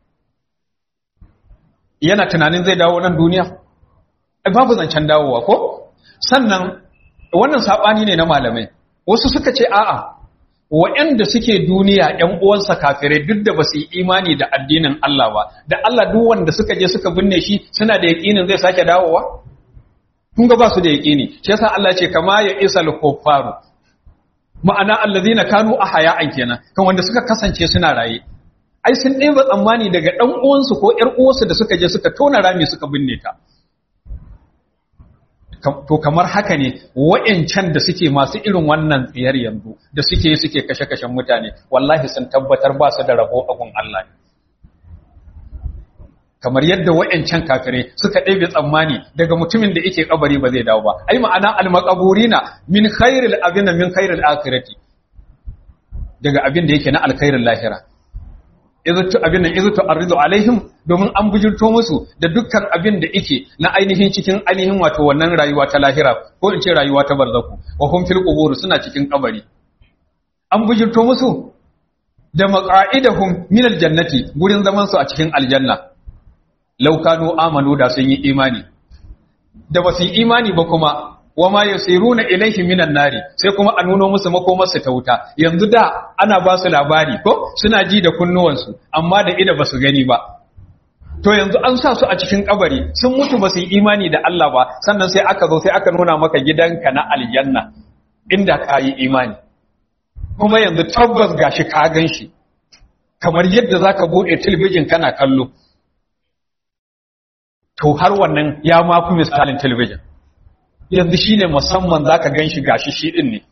yana tunanin zai dawo nan duniya ai babu zancen dawowa ko sannan wannan sabani ne na malamai wasu suka ce a'a waɗanda suke duniya ƴan uwansa kafirai duk da basu yi imani da addinin Allah ba da Allah duk wanda suka je suka binne shi suna da yaƙinin zai sake dawowa kun ga ba su da yaƙini shi yasa Allah ce kama ya isal kuffaru ma'ana allazina kanu ahya'an kenan kan wanda suka kasance suna raye ai sun ɗeba tsammani daga ɗan uwansu ko ƴar uwansu da suka je suka tona rami suka binne ta to kamar haka ne wa'ancan da suke masu irin wannan tsiyar yanzu da suke suke kashe-kashen mutane wallahi sun tabbatar ba su da rabo a gun Allah ne kamar yadda wa'ancan kafirai suka ɗebe tsammani daga mutumin da yake kabari ba zai dawo ba ai ma'ana almaqaburina min khairil abina min khairil akhirati daga abin da yake na alkhairin lahira izutu abin nan izutu arridu alaihim domin an bujurto musu da dukkan abin da yake na ainihin cikin ainihin wato wannan rayuwa ta lahira ko in ce rayuwa ta barzaku wa hum fil qubur suna cikin kabari an bujurto musu da maqa'idahum min aljannati gurin zaman su a cikin aljanna laukanu amanu da sun yi imani da ba su yi imani ba kuma wa ma yasiruna ilaihi minan nari sai kuma a nuno musu makomarsu ta wuta yanzu da ana ba su labari ko suna ji da kunnuwansu amma da ida ba su gani ba to yanzu an sa su a cikin kabari sun mutu ba su yi imani da Allah ba sannan sai aka zo sai aka nuna maka gidanka na aljanna inda ka yi imani kuma yanzu tabbas gashi ka gan shi kamar yadda zaka bude talabijin kana kallo to har wannan ya ma fi misalin talabijin yanzu shi ne musamman za ka gan shi gashi shi ɗin ne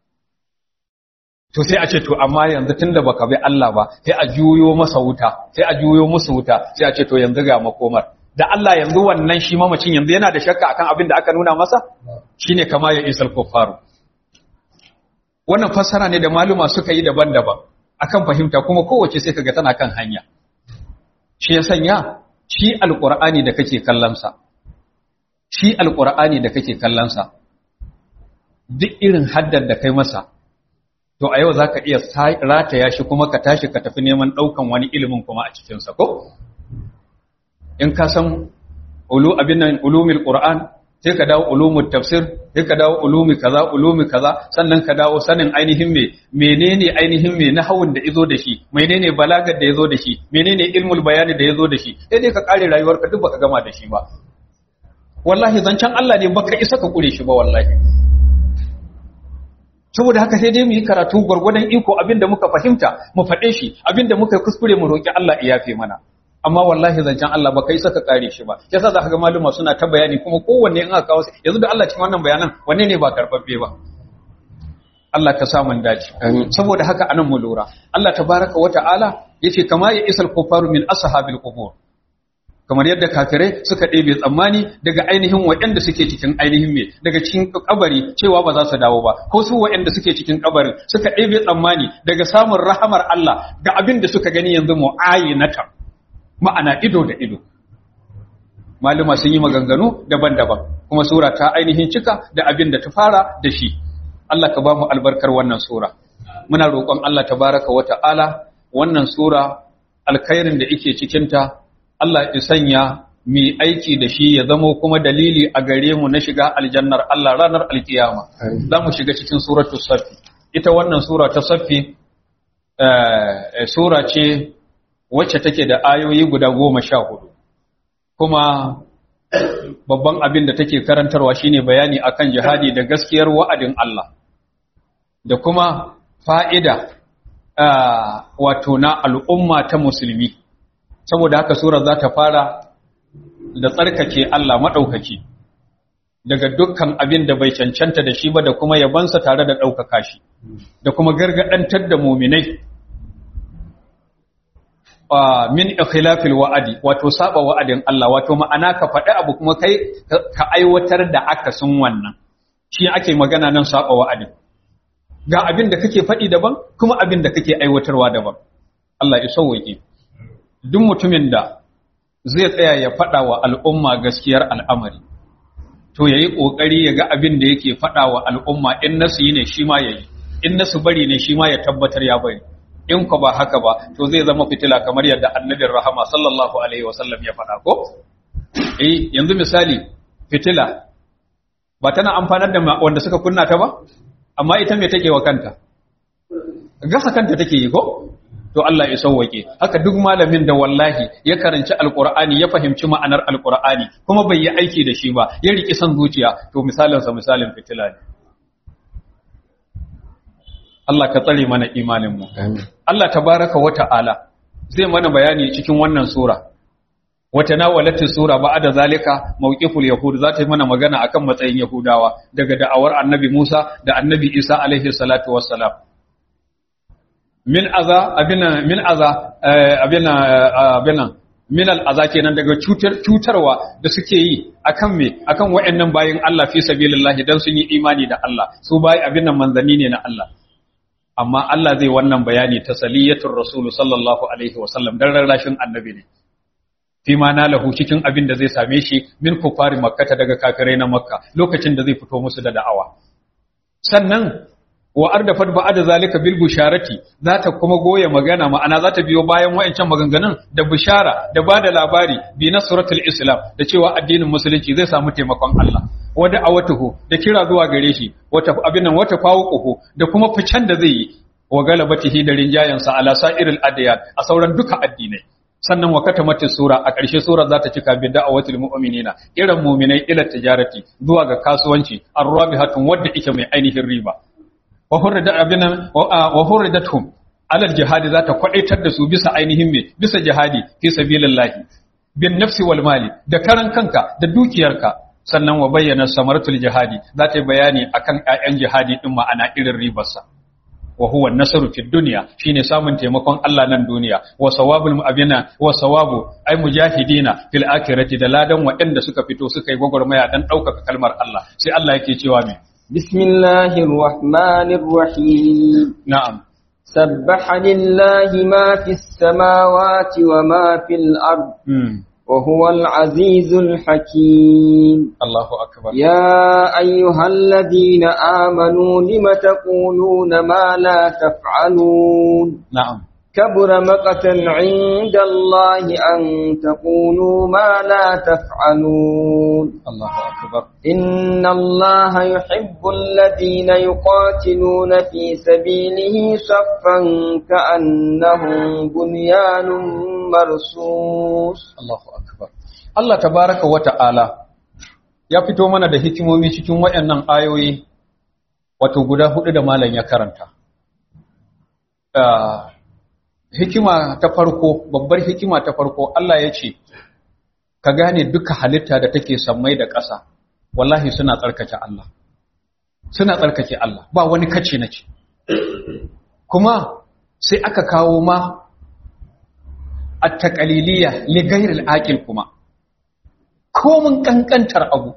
to sai a ce to amma yanzu tun da baka bi Allah ba sai a juyo masa wuta sai a juyo musu wuta sai a ce to yanzu ga makomar da Allah yanzu wannan shi mamacin yanzu yana da shakka akan abin da aka nuna masa shine kama ya isal kuffaru wannan fassara ne da maluma suka yi daban-daban akan fahimta kuma kowace sai kaga tana kan hanya shi ya sanya shi alqur'ani da kake kallon sa shi alqur'ani da kake kallon sa duk irin haddar da kai masa to a yau zaka iya rataya shi kuma ka tashi ka tafi neman daukan wani ilimin kuma a cikin sa ko in ka san ulu abin nan ulumul qur'an sai ka dawo ulumul tafsir sai ka dawo ulumi kaza ulumi kaza sannan ka dawo sanin ainihin me menene ainihin me nahawun da yazo da shi menene balagar da yazo da shi menene ilmul bayani da yazo da shi sai dai ka kare rayuwarka duk baka gama da shi ba wallahi zancen Allah ne baka isa ka kure shi ba wallahi saboda haka sai dai mu yi karatu gwargwadon iko abinda muka fahimta mu faɗe shi abinda muka kuskure mu roki Allah ya yafe mana amma wallahi zancen Allah ba kai saka kare shi ba yasa za ka ga maluma suna ta bayani kuma kowanne in aka kawo yanzu da Allah cikin wannan bayanan wanne ne ba karbabbe ba Allah ka sa mun dace saboda haka anan mu lura Allah tabaraka wa ta'ala yace kama ya isal kufaru min ashabil qubur kamar yadda kafirai suka ɗebe tsammani daga ainihin waɗanda suke cikin ainihin me daga cikin kabari cewa ba za su dawo ba ko su waɗanda suke cikin kabarin suka ɗebe tsammani daga samun rahamar Allah ga abin da suka gani yanzu mu'ayinatan ma'ana ido da ido maluma sun yi maganganu daban-daban kuma sura ta ainihin cika da abin da ta fara da shi Allah ka ba mu albarkar wannan sura muna roƙon Allah tabaraka wa ta'ala wannan sura alkhairin da yake cikin ta Allah ya sanya mi aiki da shi ya zamo kuma dalili a gare mu na shiga aljannar Allah ranar alkiyama za mu shiga cikin suratul safi ita wannan sura ta safi sura ce wacce take da ayoyi guda goma sha hudu kuma babban abin da take karantarwa shine bayani akan jihadi da gaskiyar wa'adin Allah da kuma fa'ida wato na al'umma ta musulmi saboda haka sura za ta fara da tsarkake Allah maɗaukaki daga dukkan abin da bai cancanta da shi ba da kuma yabansa tare da ɗaukaka shi da kuma gargaɗantar da muminai min ikhilafil wa'adi wato saba wa'adin Allah wato ma'ana ka faɗi abu kuma kai ka aiwatar da akasin wannan shi ake magana nan saba wa'adin ga abin da kake faɗi daban kuma abin da kake aiwatarwa daban Allah ya sauwaƙe duk mutumin da zai tsaya ya faɗa wa al'umma gaskiyar al'amari to yayi kokari ya ga abin da yake faɗa wa al'umma in nasu yi ne shi ma yayi in nasu bari ne shi ma ya tabbatar ya bari in ko ba haka ba to zai zama fitila kamar yadda annabin rahama sallallahu alaihi wasallam ya faɗa ko eh yanzu misali fitila ba tana amfanar da wanda suka kunna ta ba amma ita me take wa kanta gasa kanta take yi ko to Allah ya sauwake haka duk malamin da wallahi ya karanci alqur'ani ya fahimci ma'anar alqur'ani kuma bai yi aiki da shi ba ya riki san zuciya to misalin sa misalin fitila ne Allah ka tsare mana imanin mu Allah tabaraka wa ta'ala zai mana bayani cikin wannan sura wata nawalatin sura ba da zalika mawqiful yahud za ta yi mana magana akan matsayin yahudawa daga da'awar annabi Musa da annabi Isa alaihi salatu wassalam min aza abina min aza abina abina min al'aza kenan daga cutar cutarwa da suke yi akan me akan wayannan bayin Allah fi sabilillah dan sun yi imani da Allah su bayi abin nan manzanni ne na Allah amma Allah zai wannan bayani tasaliyatul rasul sallallahu alaihi wasallam dan rarrashin annabi ne fi ma nalahu cikin abin da zai same shi min kufari makkata daga kafirai na makka lokacin da zai fito musu da da'awa sannan wa ardafat ba'da zalika bil busharati za ta kuma goye magana ma'ana za ta biyo bayan wayancan maganganun da bishara da bada labari bi nasratul islam da cewa addinin musulunci zai samu taimakon Allah wada awatuhu da kira zuwa gare shi wata abin nan wata fawuquhu da kuma ficen da zai yi wa galabatihi da rinjayansa ala sa'iril adyan a sauran duka addinai sannan wa katamatin sura a ƙarshe sura za ta cika bi da'awatul mu'minina irin mu'minai ila tijarati zuwa ga kasuwanci arrabihatun wadda ike mai ainihin riba wa hurrida abina wa hurridatuhum alal jihadi za ta kwadaitar da su bisa ainihin me bisa jihadi fi sabilillahi bin nafsi wal mali da karan kanka da dukiyarka sannan wa bayyana samaratul jihadi za ta yi bayani akan ƴaƴan jihadi din ma'ana irin ribarsa wa huwa nasaru fid dunya shine samun taimakon Allah nan duniya wa sawabul mu'abina wa sawabu ay mujahidina fil akhirati da ladan waɗanda suka fito suka yi gwagwarmaya dan ɗaukaka kalmar Allah sai Allah yake cewa me bismillahir rahmanir rahim na'am سبح لله ما في السماوات وما في الأرض وهو العزيز الحكيم الله أكبر يا أيها الذين آمنوا لم تقولون ما لا تفعلون نعم كبر مقتا عند الله أن تقولوا ما لا تفعلون Allahu akbar إن الله يحب الذين يقاتلون في سبيله صفا كأنهم بنيان مرصوص Allahu akbar Allah tabaraka wa ta'ala ya fito mana da hikimomi cikin waɗannan ayoyi wato guda hudu da malam ya karanta Ah, hikima ta farko babbar hikima ta farko Allah ya ce ka gane duka halitta da take sammai da ƙasa wallahi suna tsarkake Allah suna tsarkake Allah ba wani kace na ce kuma sai aka kawo ma at-taqaliliya li ghayril aqil kuma komun kankantar abu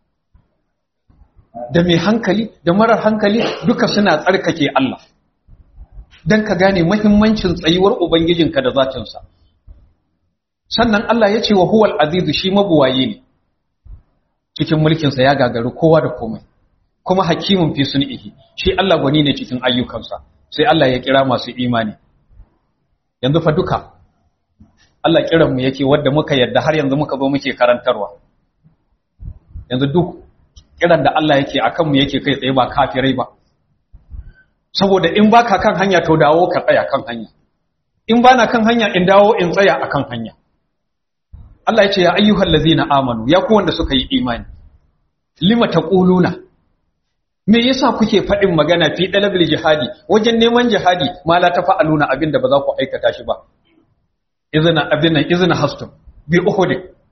da mai hankali da marar hankali duka suna tsarkake Allah dan ka gane muhimmancin tsayuwar ubangijinka da zatinsa sannan Allah ya ce wa huwal azizu shi mabuwaye ne cikin mulkinsa ya gagaru kowa da komai kuma hakimun fi sun'ihi shi Allah gwani ne cikin ayyukansa sai Allah ya kira masu imani yanzu fa duka Allah kiran mu yake wanda muka yadda har yanzu muka zo muke karantarwa yanzu duk kiran da Allah yake akan mu yake kai tsaye ba kafirai ba saboda in baka kan hanya to dawo ka tsaya kan hanya in bana kan hanya in dawo in tsaya akan hanya Allah ya ce ya ayyuhal ladzina amanu ya ku wanda suka yi imani lima taquluna me yasa kuke faɗin magana fi dalabil jihadi wajen neman jihadi ma la tafa'aluna abinda ba za ku aikata shi ba izina abin nan izina hastum bi uhud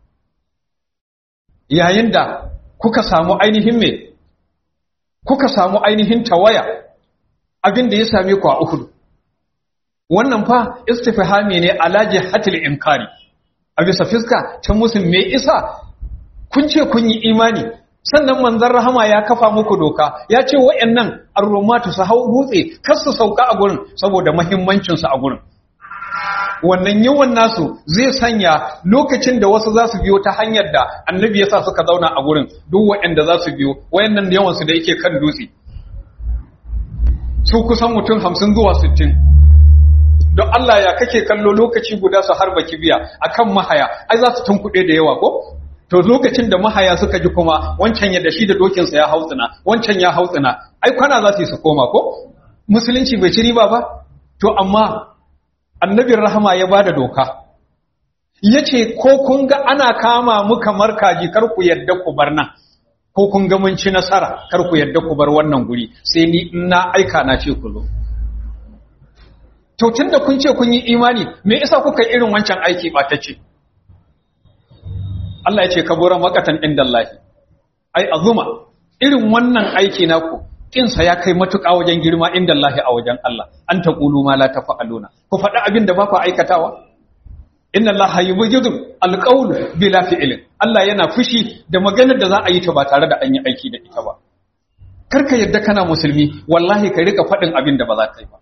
yayin da kuka samu ainihin me kuka samu ainihin tawaya abin da ya same ku a uhud wannan fa istifhami ne ala jihatil inkari a bisa fiska ta musun me isa kun ce kun yi imani sannan manzon rahama ya kafa muku doka ya ce wayannan arrumatu su hau dutse kar su sauka a gurin saboda muhimmancin su a gurin wannan yawan nasu zai sanya lokacin da wasu za su biyo ta hanyar da annabi ya sa suka zauna a gurin duk waɗanda za su biyo wayannan yawan su da yake kan dutse su kusan mutum hamsin zuwa sittin don Allah ya kake kallo lokaci guda su harba kibiya akan mahaya ai za su tunkuɗe da yawa ko to lokacin da mahaya suka ji kuma wancan ya da shi da dokinsa ya hautsina wancan ya hautsina ai kwana za su yi su koma ko musulunci bai ci riba ba to amma annabin rahama ya bada doka yace ko kun ga ana kama mu kamar kaji kar ku yadda ku bar nan ko kun ga mun ci nasara kar ku yadda ku bar wannan guri sai ni na aika na ce ku zo to tunda kun ce kun yi imani me yasa kuka yi irin wancan aiki batacce Allah ya ce kabura makatan indallahi ai azuma irin wannan aiki naku kinsa ya kai matuƙa wajen girma indallahi a wajen Allah an taqulu ma la tafa'aluna ku faɗi abin da ba ku aikatawa inna allaha yubghidu alqawl bila fi'lin Allah yana fushi da maganar da za a yi ta ba tare da an yi aiki da ita ba karka yadda kana musulmi wallahi ka rika faɗin abin da ba za ka yi ba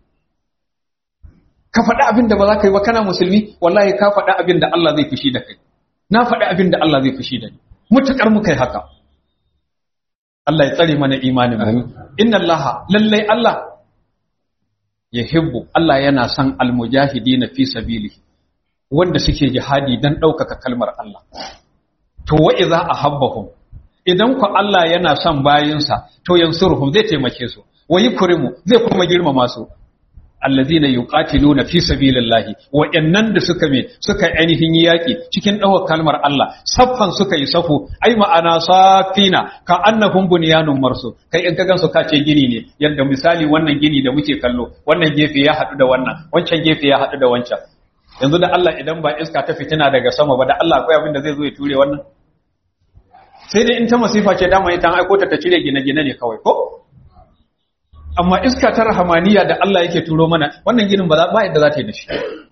ka faɗi abin da ba za ka yi ba kana musulmi wallahi ka faɗi abin da Allah zai fushi da kai na faɗi abin da Allah zai fushi da ni mutukar muka yi haka Allah ya tsare mana imanin mu inna Allah lallai Allah yahibbu Allah yana son almujahidina fi sabilihi wanda suke jihadi dan ɗaukaka kalmar Allah to wa idza ahabbahum idan ku Allah yana son bayinsa to yansuruhum zai taimake su wa yukrimu zai kuma girmama su allazina yuqatiluna fi sabilillahi wa innan da suka me suka ainihin yaki cikin dawar kalmar Allah saffan suka yi safu ai ma'ana safina ka annahum bunyanun marsu kai in ka gansu ka ce gini ne yadda misali wannan gini da muke kallo wannan gefe ya hadu da wannan wancan gefe ya hadu da wancan yanzu da Allah idan ba iska ta fitina daga sama ba da Allah akwai abin da zai zo ya ture wannan sai dai in ta masifa ce dama ita an aiko ta ta cire gine-gine ne kawai ko amma iska ta rahamaniya da Allah yake turo mana wannan ginin ba ba yadda za ta yi da shi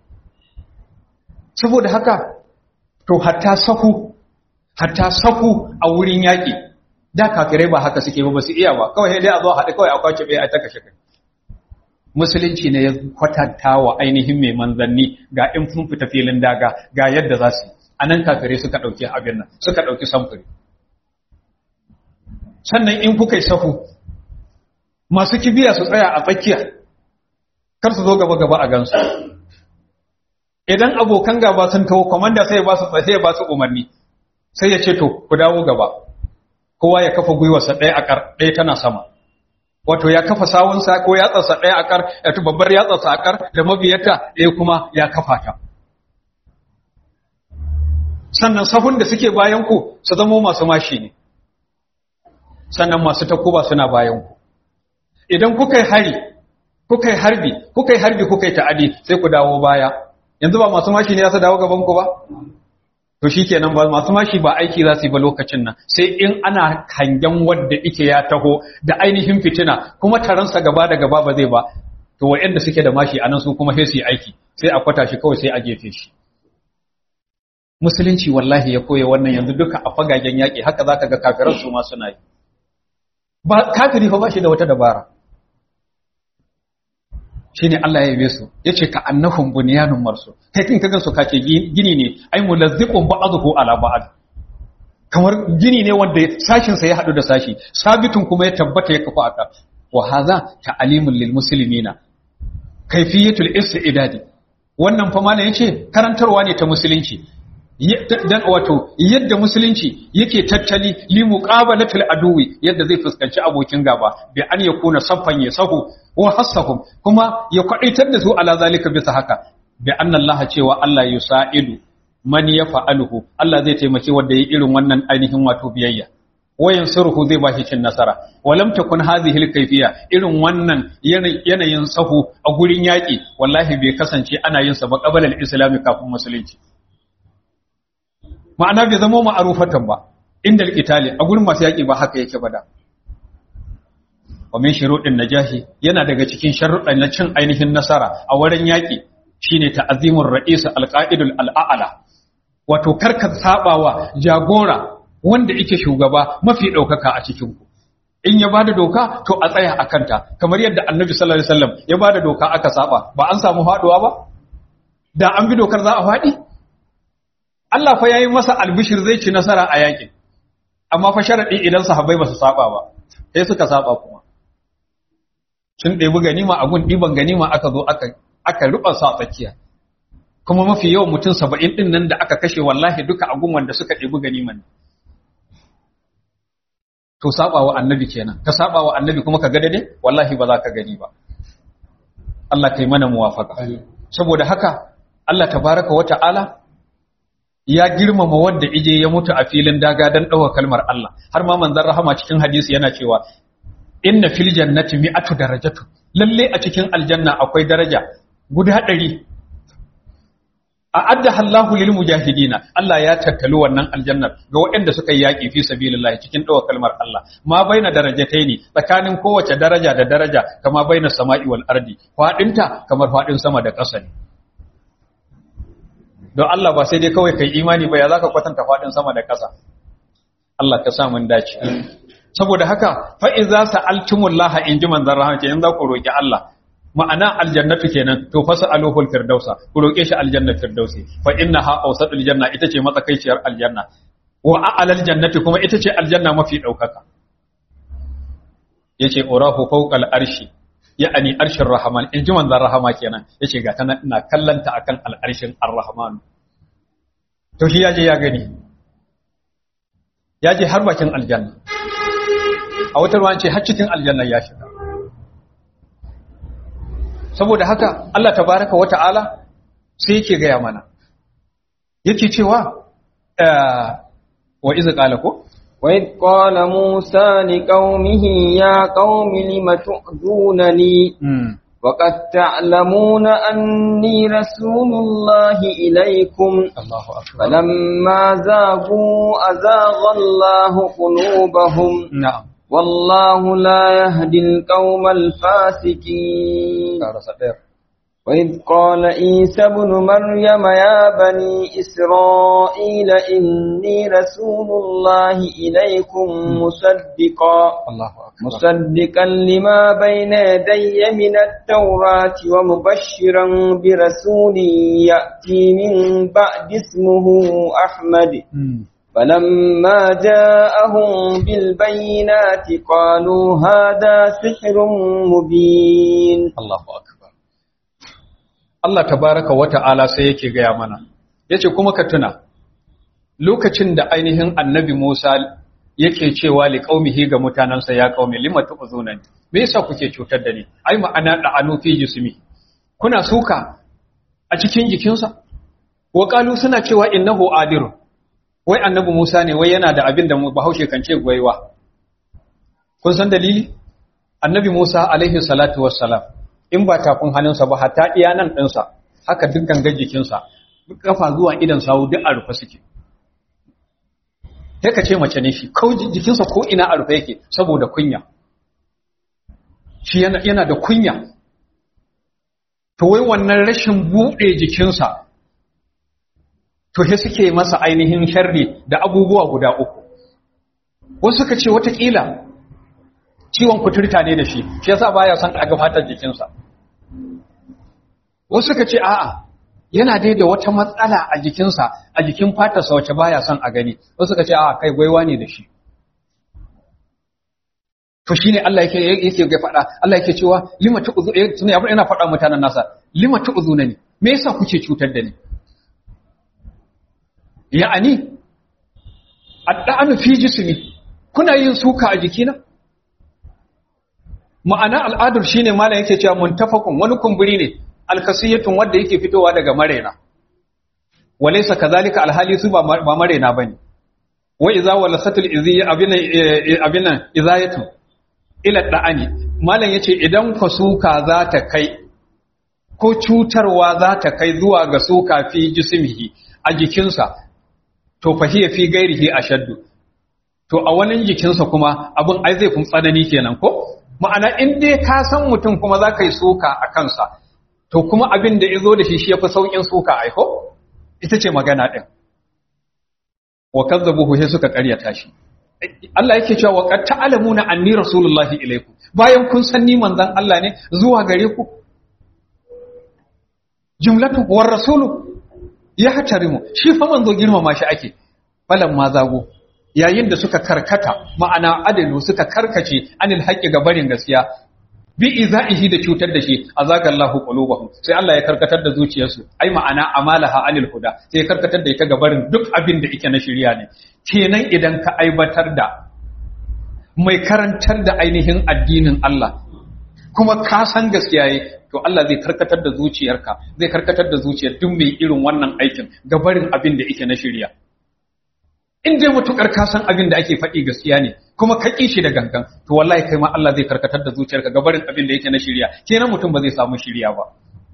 saboda haka to hatta saku hatta saku a wurin yaƙi da kafirai ba haka suke ba ba su iya ba kawai dai a zo haɗe kawai a kwace bai a ta kashe kai musulunci ne ya kwatanta wa ainihin mai manzanni ga in sun fita filin daga ga yadda za su yi a nan kafirai suka ɗauki abin nan suka ɗauki samfuri sannan in kuka yi sahu masu kibiya su tsaya a tsakiya kar su zo gaba gaba a gansu idan abokan gaba sun taho komanda sai ya ba su sai ya ba su umarni sai ya ce to ku dawo gaba kowa ya kafa gwiwarsa ɗaya a ƙar ɗaya tana sama wato ya kafa sawunsa ko yatsarsa ɗaya a ƙar ya babbar yatsarsa a ƙar da mabiyarta ɗaya kuma ya kafa ta sannan sahun da suke bayan ku su zamo masu mashi ne sannan masu takuba suna bayan ku idan kuka yi hari kuka yi harbi kuka yi harbi kuka yi ta'adi sai ku dawo baya yanzu ba masu mashi ne za su dawo gaban ku ba to shikenan ba masu mashi ba aiki za su yi ba lokacin nan sai in ana hangen wanda ike ya taho da ainihin fitina kuma taransa gaba da gaba ba zai ba to waɗanda suke da mashi anan su kuma sai su yi aiki sai a kwata shi kawai sai a jefe shi musulunci wallahi ya koya wannan yanzu duka a fagagen yaƙi haka zaka ga kafiran su ma suna yi ba kafiri fa ba shi da wata dabara shine Allah ya yabe su yace ka annahum bunyanun marsu kai kin kagan su kace gini ne ai mulazziqun ba'dhu ala ba'd kamar gini ne wanda sashin sa ya hadu da sashi sabitun kuma ya tabbata ya kafa aka wa hadha ta'limul lil muslimina kayfiyatul istidadi wannan fa malam yace karantarwa ne ta musulunci dan wato yadda musulunci yake tattali li muqabalatil aduwi yadda zai fuskanci abokin gaba bi an yakuna saffan yasahu wa hasahum kuma ya kwadaitar da su ala zalika bisa haka bi anna Allah cewa Allah yusaidu man yaf'aluhu Allah zai taimaki wanda yayi irin wannan ainihin wato biyayya wayan surhu zai bashi cin nasara walam takun hadhihi alkayfiya irin wannan yanayin sahu a gurin yaki wallahi bai kasance ana yin sa ba qabala al-islam kafin musulunci ma'ana bai zama ma'arufatan ba inda alqitali a gurin masu yaki ba haka yake ba da wa min shuruɗin najahi yana daga cikin sharuɗan na cin ainihin nasara a wurin yaƙi shine ta'azimur ra'is alqa'idul al'ala wato karka sabawa jagora wanda yake shugaba mafi ɗaukaka a cikin ku in ya bada doka to a tsaya a kanta kamar yadda annabi sallallahu alaihi wasallam ya bada doka aka saba ba an samu faduwa ba da an bi dokar za a faɗi Allah fa yayi masa albishir zai ci nasara a yaƙin amma fa sharadi idan sahabbai ba su saba ba sai suka saba kuma sun ɗebi ganima a gun ɗiban ganima aka zo aka ruɓa sa tsakiya kuma mafi yawan mutum saba'in ɗin nan da aka kashe wallahi duka a gun wanda suka ɗebi ganiman to saba wa annabi kenan ka saba wa annabi kuma ka gada ne wallahi ba za ka gani ba Allah kai mana muwafaka saboda haka Allah tabaraka wa ta'ala ya girmama wanda ije ya mutu a filin daga dan ɗaukar kalmar Allah har ma manzon rahama cikin hadisi yana cewa inna fil jannati mi'atu darajatu lalle a cikin aljanna akwai daraja guda ɗari a adda Allahu lil mujahidina Allah ya tattali wannan aljannar ga waɗanda suka yi yaƙi fi sabilillah cikin ɗaukar kalmar Allah ma baina darajataini tsakanin kowace daraja da daraja kama baina sama'i wal ardi fadinta kamar fadin sama da ƙasa ne don Allah ba sai dai kawai kai imani ba ya zaka kwatanta fadin sama da ƙasa Allah ka sa mun dace saboda haka fa iza sa'altumullaha in ji manzon rahama kenan za ku roki Allah ma'ana aljannatu kenan to fa sa'aluhul firdausa ku roke shi aljanna firdausi fa innaha awsatul janna ita ce matsakaiciyar aljanna wa a'lal jannati kuma ita ce aljanna mafi daukaka yace urahu fawqal arshi ya'ani arshin rahman in ji manzon rahama kenan yace ga tana ina kallanta akan al'arshin ar-rahman to shi yaje ya gani yaje har bakin aljanna a wata ruwan ce har cikin aljanna ya shiga saboda haka Allah tabaraka wa ta'ala sai yake gaya mana yake cewa wa iza qala ko وإذ قال موسى لقومه يا قوم لم تؤذونني وقد تعلمون أني رسول الله إليكم Allahu akbar فلما زاغوا أزاغ الله قلوبهم na'am والله لا يهدي القوم الفاسقين karasa ɗaya وإذ قال عيسى ابن مريم يا بني إسرائيل إني رسول الله إليكم مصدقا Allahu akbar مصدقا لما بين يدي من التوراة ومبشرا برسول يأتي من بعد اسمه أحمد Mm. فلما جاءهم بالبينات قالوا هذا سحر مبين Allahu akbar Allah tabaraka wa ta'ala sai yake gaya mana yace kuma ka tuna lokacin da ainihin annabi Musa yake cewa li qaumihi ga mutanansa ya qaumi lima tu'zunani me yasa kuke cutar da ni ai ma'ana da anu fi jismi kuna suka a cikin jikinsa wa qalu suna cewa innahu adirun wai annabi Musa ne wai yana da abin da Bahaushe kan ce gwaiwa kun san dalili annabi Musa alaihi salatu wassalam in ba tafin hannunsa ba hatta iya nan ɗinsa haka duk gangar jikinsa kafa zuwa idan sawu duk a rufe suke sai ka ce mace ne shi ko jikinsa ko ina a rufe yake saboda kunya shi yana, yana da kunya to wai wannan rashin buɗe jikinsa to he suke masa ainihin sharri da abubuwa guda uku wasu suka ce watakila ciwon kuturta ne da shi shi yasa baya son a ga fatar jikinsa wasu suka ce a'a yana dai da wata matsala a jikinsa a jikin fatarsa wacce baya son a gani wasu suka ce a'a kai gwaiwa ne da shi to shine Allah yake yake ga faɗa Allah yake cewa lima tu'zu tuna yana faɗa mutanen nasa lima tu'zunani me yasa kuke cutar da ni ya'ani adda'anu fi jismi kuna yin suka a jikina ma'ana al'adar shine malam yake cewa muntafaqun wani kumburi ne alkasiyatun wanda yake fitowa daga marena walaysa kadhalika alhali su ba ba marena bane wa idza walasatul iziya abina abina izayatu ila da'ani malam yace idan ka suka za ta kai ko cutarwa za ta kai zuwa ga suka fi jismihi a jikinsa to fahiya fi gairihi ashaddu to a wani jikinsa kuma abin ai zai fi tsanani kenan ko ma'ana in dai ka san mutum kuma za ka yi suka a kansa to kuma abin da ya zo da shi shi ya fi sauƙin suka aiko ita ce magana ɗin wa kazzabuhu sai suka ƙaryata shi Allah yake cewa wa qad ta'lamuna anni rasulullahi ilaykum bayan kun san ni manzon Allah ne zuwa gare ku jumlatu war rasulu ya hatarimu shi fa manzo girmama shi ake falan ma zago yayin da suka karkata ma'ana adalu suka karkace anil haqqi ga barin gaskiya bi izaihi da cutar da shi azaga Allahu qulubahum sai Allah ya karkatar da zuciyarsu ai ma'ana amalaha anil huda sai ya karkatar da ita ga barin duk abin da yake na shari'a ne kenan idan ka aibatar da mai karantar da ainihin addinin Allah kuma ka san gaskiya yi to Allah zai karkatar da zuciyarka zai karkatar da zuciyar duk mai irin wannan aikin ga barin abin da yake na shari'a in dai mutukar ka san abin da ake faɗi gaskiya ne kuma ka ƙi shi da gangan to wallahi kai ma Allah zai karkatar da zuciyarka ga barin abin da yake na shirya kenan mutum ba zai samu shirya ba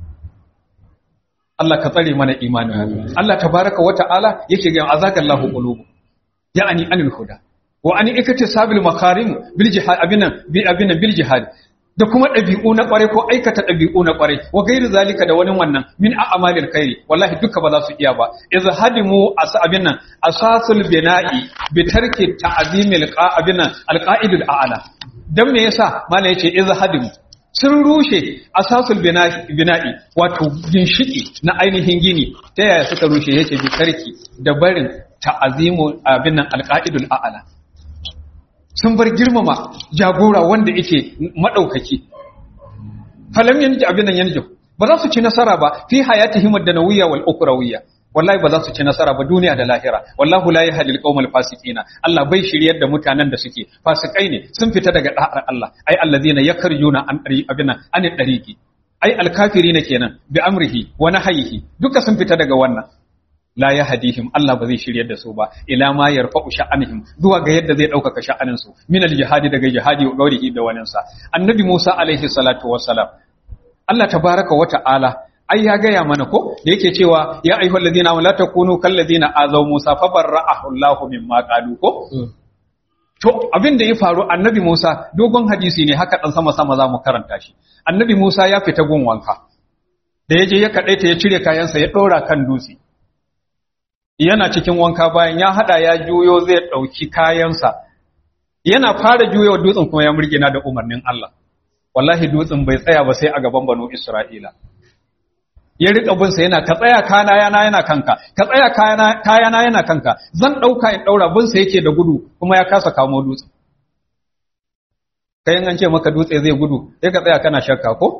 Allah ka tsare mana imani Allah tabaraka wa ta'ala yake ga azakallahu qulubu ya'ani anil huda wa ani ikati sabil makarim bil jihad abinan bi abinan bil jihad da kuma ɗabi'u na ƙware ko aikata ɗabi'u na ƙware wa gairu zalika da wani wannan min a'malil khairi wallahi duka ba za su iya ba iz hadimu asabin nan asasul bina'i bi tarki ta'zimil qa'abin nan alqa'idul a'la dan me yasa mala yace iz hadimu sun rushe asasul bina'i wato ginshiki na ainihin gini ta yaya suka rushe yace bi tarki da barin ta'zimu abin nan alqa'idul a'la sun bar girmama jagora wanda yake madaukaki falam yanji abin nan yanji ba za su ci nasara ba fi hayatihim ad-danawiyya wal ukrawiyya wallahi ba za su ci nasara ba duniya da lahira wallahu la yahdil qaumal fasiqina Allah bai shiryar da mutanen da suke fasikai ne sun fita daga da'ar Allah ai allazina yakarjuna an dari abin nan an dariqi ai alkafirina kenan bi amrihi wa nahyihi duka sun fita daga wannan la ya hadihim Allah ba zai shiryar da su ba ila ma yarfa'u sha'anihim zuwa ga yadda zai ɗaukaka sha'anin su min al-jihadi daga jihadi wa gaurihi da wanin sa annabi Musa alaihi salatu wassalam Allah tabaraka wa ta'ala ai ya gaya mana ko da yake cewa ya ayyuhal ladina la takunu kal ladina azaw Musa fa barra'ahu Allah mimma qalu ko to abin da ya faru annabi Musa dogon hadisi ne haka dan sama sama za mu karanta shi annabi Musa ya fita gun wanka da yaje ya kadaita ya cire kayansa ya ɗora kan dutse yana cikin wanka bayan ya hada ya juyo zai dauki kayansa yana fara juyo dutsen kuma ya murgina da umarnin Allah wallahi dutsen bai tsaya ba sai a gaban banu Isra'ila ya rika bin sa yana ka tsaya kana yana yana kanka ka tsaya kana kayana yana kanka zan dauka in daura bin sa yake da gudu kuma ya kasa kamo dutsen kai an ce maka dutse zai gudu sai ka tsaya kana shakka ko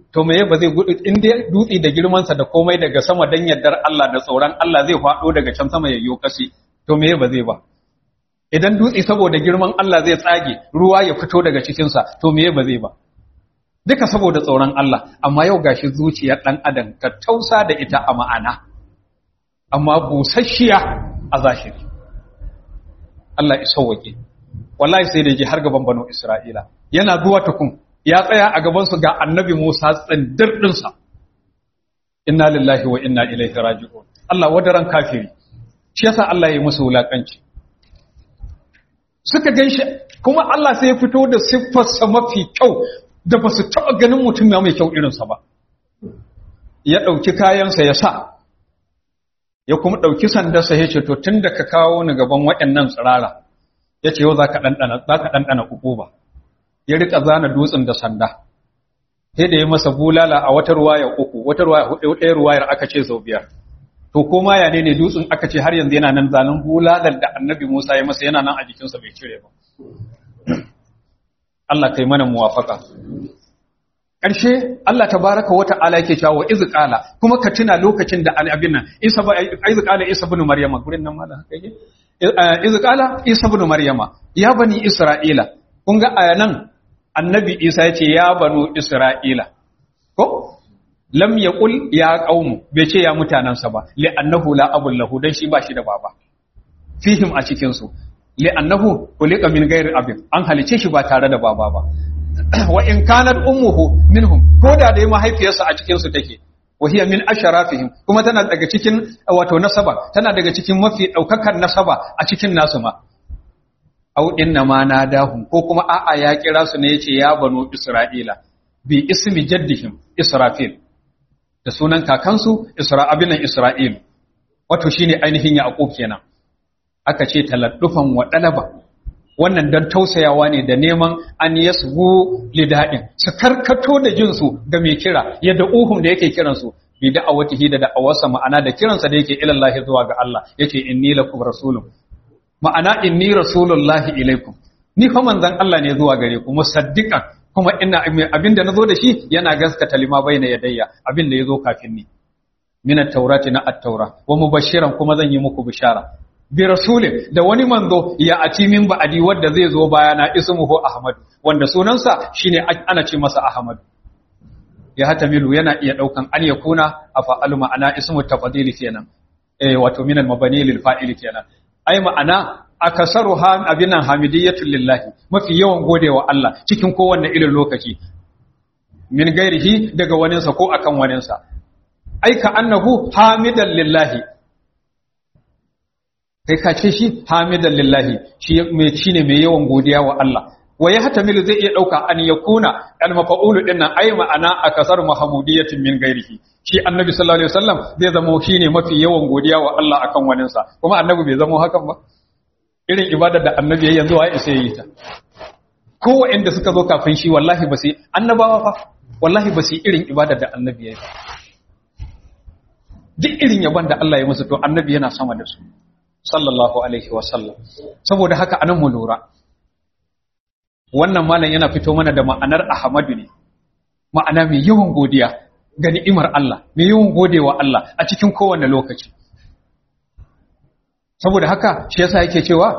to me ba zai gudu in dai dutse da girmansa da komai daga sama dan yardar Allah da tsoron Allah zai faɗo daga can sama yayyo kasi to me ba zai ba idan dutse saboda girman Allah zai tsage ruwa ya fito daga cikinsa to me ba zai ba duka saboda tsoron Allah amma yau gashi zuciyar dan adam ka tausa da ita a ma'ana amma busasshiya a zahiri Allah ya sauwake wallahi sai da je har gaban banu Isra'ila yana zuwa tukun ya tsaya a gaban su ga annabi Musa tsindir dinsa inna lillahi wa inna ilaihi raji'un Allah wadaran kafiri shi yasa Allah ya yi musu wulakanci suka ganshi kuma Allah sai ya fito da siffarsa mafi kyau da ba su taɓa ganin mutum ya mai kyau irinsa ba ya ɗauki kayansa ya sa ya kuma ɗauki sandarsa ya ce to tun da ka kawo ni gaban waɗannan tsirara ya ce yau za ka ɗanɗana uku ba ya riƙa zana dutsen da sanda sai da ya masa bulala a wata ruwaya uku wata ruwaya hudu ɗaya ruwayar aka ce sau biyar to ko ma ya ne ne dutsen aka ce har yanzu yana nan zanen bulalar da annabi musa ya masa yana nan a jikinsa bai cire ba Allah kai mana muwafaka ƙarshe Allah tabaraka wa ta'ala yake cewa iz qala kuma ka tuna lokacin da abin nan Isa ba iz qala Isa ibn Maryama gurin nan mala kake iz qala Isa ibn Maryama ya bani Isra'ila kun ga ayanan annabi Isa yace ya banu Isra'ila ko lam yaqul ya qaumu bai ce ya mutanansa ba li annahu la abul lahu dan shi ba shi da baba fihim a cikin su li annahu kulika min ghairi abin an halice shi ba tare da baba ba wa in kanat ummuhu minhum ko da dai mahaifiyarsa a cikin su take wa hiya min asharafihim kuma tana daga cikin wato nasaba tana daga cikin mafi daukakan nasaba a cikin nasu ma au inna ma nadahum ko kuma a'a ya kira su ne yace ya banu isra'ila bi ismi jaddihim israfil da sunan kakansu isra'abinan isra'il wato shine ainihin yaqub kenan aka ce taladdufan wa dalaba wannan don tausayawa ne da neman an yasbu lida'in su karkato da jinsu ga mai kira yadda uhum da yake kiransu bi da'awatihi da da'awarsa ma'ana da kiransa da yake ilallahi zuwa ga Allah yake inni lakum rasulun ma'ana inni rasulullahi ilaikum ni fa manzon Allah ne zuwa gare ku musaddiqan kuma ina abinda nazo da shi yana gaskata lima baina yadayya abinda yazo kafin ni min at-taurati na at-taura wa mubashiran kuma zan yi muku bishara bi rasulin da wani manzo ya ati min ba'adi wanda zai zo bayana ismuhu ahmad wanda sunansa shine ana ce masa ahmad ya hatamilu yana iya daukan an yakuna afa'alu ma'ana ismu tafdili kenan eh wato min al-mabani lil fa'ili kenan ai ma'ana akasaru ha abinan hamidiyatu lillahi mafi yawan godewa Allah cikin kowanne irin lokaci min gairihi daga waninsa ko akan waninsa ai ka annahu hamidan lillahi kai ka ce shi hamidan lillahi shi mai shine mai yawan godiya wa Allah wa ya hatamilu zai iya dauka an yakuna al mafa'ulu din nan ai ma'ana akasar mahmudiyatin min gairihi shi annabi sallallahu alaihi wasallam zai zama shine mafi yawan godiya wa Allah akan wanin sa kuma annabi bai zama hakan ba irin ibadar da annabi yayin yanzu wai sai yi ta ko wanda suka zo kafin shi wallahi ba sai annabawa fa wallahi ba sai irin ibadar da annabi yayi duk irin yaban da Allah ya musu to annabi yana sama da su sallallahu alaihi wasallam saboda haka anan mu lura wannan malam yana fito mana da ma'anar ahmadu ne ma'ana mai yawan godiya ga ni'imar Allah mai yawan godewa Allah a cikin kowane lokaci saboda haka shi yasa yake cewa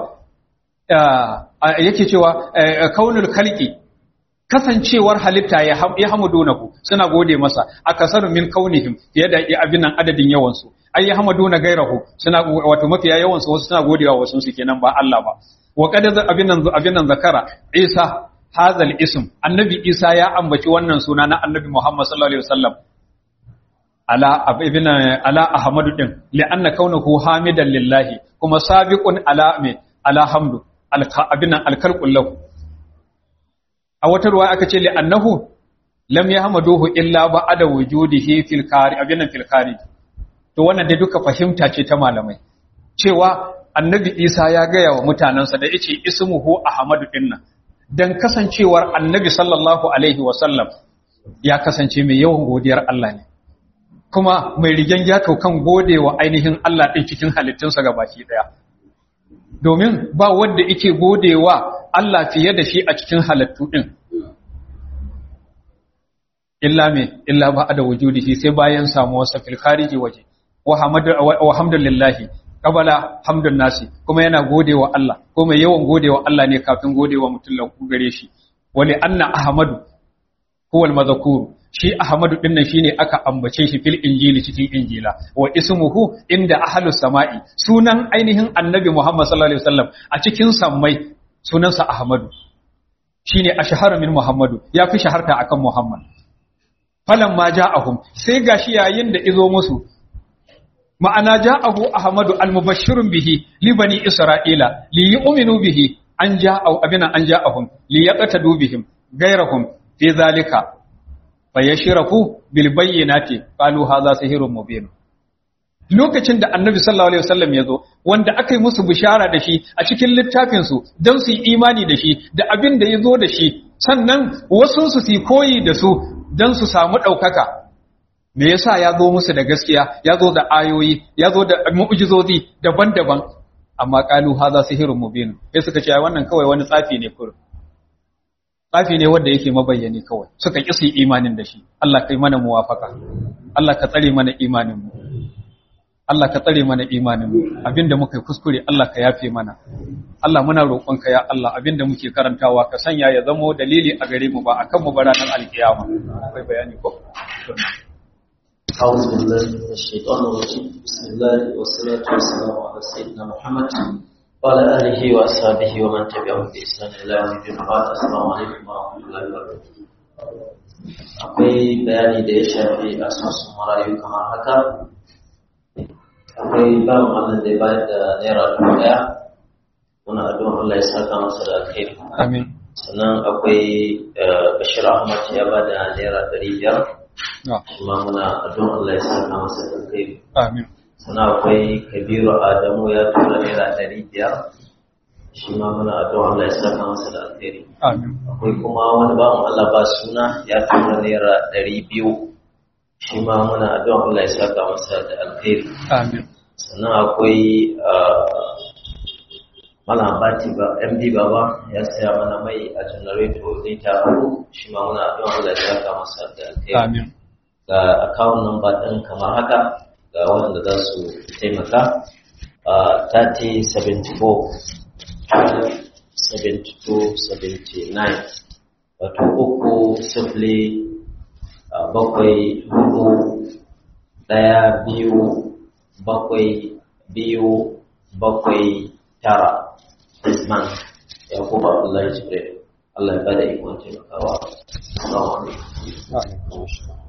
yake cewa kaunul khalqi kasancewar halitta ya hamadunahu suna gode masa akasaru min kaunihim fiye da abin nan adadin yawansu ai ya hamaduna gairahu suna wato mafiya yawansu wasu suna godewa wasu su kenan ba Allah ba wa qad abin nan abin nan zakara Isa hazal ism annabi Isa ya ambaci wannan suna na annabi Muhammad sallallahu alaihi wasallam ala ibn ala ahmadu din li'anna kaunuhu hamidan lillahi kuma sabiqun ala me ala hamdu abin nan alkalqul lahu a wata ruwa aka ce li'annahu lam yahmaduhu illa ba'da wujudihi fil kari abin fil kari to wannan dai duka fahimta ce ta malamai cewa annabi Isa ya gaya wa mutanansa da yace ismuhu ahmadu dinnan dan kasancewar annabi sallallahu alaihi wasallam ya kasance mai yawan godiyar Allah ne kuma mai rigen ya kan godewa ainihin Allah din cikin halittunsa gabaki daya domin ba wanda yake godewa Allah fiye da shi a cikin halittu ɗin. illa me illa ba da wujudihi sai bayan samuwar sa fil khariji waje wa hamdu wa hamdulillahi qabala hamdun nasi kuma yana godewa Allah ko mai yawan godewa Allah ne kafin godewa mutum lahu gare shi wali anna ahmadu huwa al-madhkur shi ahmadu din nan shine aka ambace shi fil injili cikin injila wa ismuhu inda ahlus sama'i sunan ainihin annabi Muhammad sallallahu alaihi wasallam a cikin sammai sunansa ahmadu shine ashhara min muhammadu ya fi shaharta akan muhammad falan ma ja'ahum sai gashi yayin da izo musu ma'ana ja'ahu ahmadu al-mubashshirun bihi li bani isra'ila li yu'minu bihi an ja'ahu abina an ja'ahum li yaqtadu bihim gairahum fi zalika fayashraku bil bayyinati qalu hadha sihrun mubin lokacin da annabi sallallahu alaihi wasallam ya zo wanda aka yi musu bishara da shi a cikin littafin su don su yi imani da shi da abin da ya zo da shi sannan wasu su su koyi da su don su samu ɗaukaka me yasa ya zo musu da gaskiya ya zo da ayoyi ya zo da mu'jizozi daban-daban amma qalu hadha sihrun mubin sai suka ce wannan kawai wani tsafi ne kurum tsafi ne wanda yake mabayyani kawai suka ƙi su yi imanin da shi Allah kai mana muwafaka Allah ka tsare mana imanin mu Allah ka tsare mana imanin mu abinda muka yi kuskure Allah ka yafe mana Allah muna roƙonka ya Allah abinda muke karantawa ka sanya ya zamo dalili a gare mu ba akan mu ba ranar alkiyama akwai bayani ko أعوذ بالله من الشيطان الرجيم بسم الله والصلاة والسلام على سيدنا محمد وعلى آله وأصحابه ومن تبعهم بإحسان إلى يوم الدين بعد السلام عليكم ورحمة الله وبركاته akwai bayani da ya shafi asusun marayu kamar haka akwai bawan Allah da ya bayar da naira dubu ɗaya muna addu'an Allah ya saka masa da alheri amin sannan akwai Bashir Ahmad ya ba da naira ɗari biyar kuma muna addu'an Allah ya saka masa da alheri amin sannan akwai Kabiru Adamu ya tura naira ɗari biyar shi ma muna addu'an Allah ya saka masa da alheri amin akwai kuma wani bawan Allah ba suna ya tura naira ɗari biyu shi ma muna addu'an Allah ya saka masa da alheri amin sannan akwai Malam Bati ba MD Baba ya saya mana mai a janareto lita hudu shi ma muna addu'an Allah ya saka masa da alheri amin ga account number ɗin kamar haka ga wanda za su taimaka a 3074 7279 wato uku sifili a bakwai hudu ɗaya biyu bakwai biyu bakwai tara Isman ya kuma Allah ya jibre Allah ya bada ikon taimakawa. Assalamu alaikum.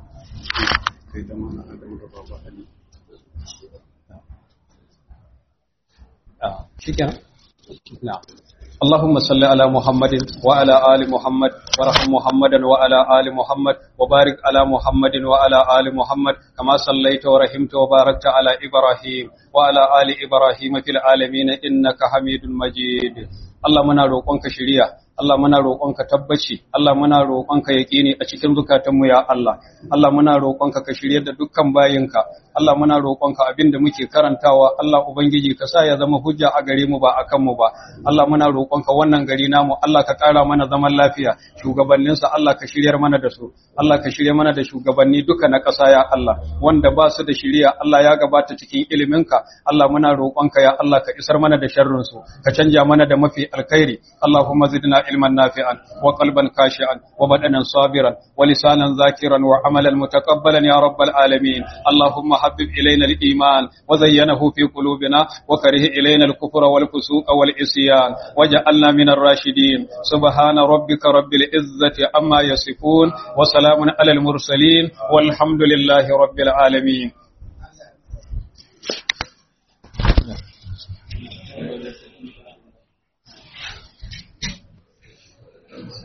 shikenan na'am اللهم صل على محمد وعلى آل محمد وارحم محمدا وعلى آل محمد وبارك على محمد وعلى آل محمد كما صليت ورحمت وباركت على إبراهيم وعلى آل إبراهيم في العالمين إنك حميد مجيد Allah muna roƙonka shiriya, Allah muna roƙonka tabbaci, Allah muna roƙonka yaƙini a cikin zukatanmu ya Allah. Allah muna roƙonka ka shirye da dukkan bayinka. Allah muna roƙonka abin da muke karantawa, Allah Ubangiji ka sa ya zama hujja a gare mu ba a kanmu ba. Allah muna roƙonka wannan gari namu, Allah ka ƙara mana zaman lafiya, shugabanninsa Allah ka shiryar mana da su. Allah ka shirye mana da shugabanni duka na ƙasa ya Allah, wanda ba su da shiriya, Allah ya gabata cikin iliminka. Allah muna roƙonka ya Allah ka isar mana da sharrinsu, ka canja mana da mafi الخير اللهم زدنا علما نافعا وقلبا خاشعا وبدنا صابرا ولسانا ذاكرا وعملا متقبلا يا رب العالمين اللهم حبب إلينا الإيمان وزينه في قلوبنا وكره إلينا الكفر والفسوق والعصيان وجعلنا من الراشدين سبحان ربك رب العزة عما يصفون وسلام على المرسلين والحمد لله رب العالمين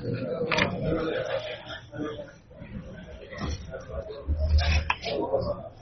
Thank you.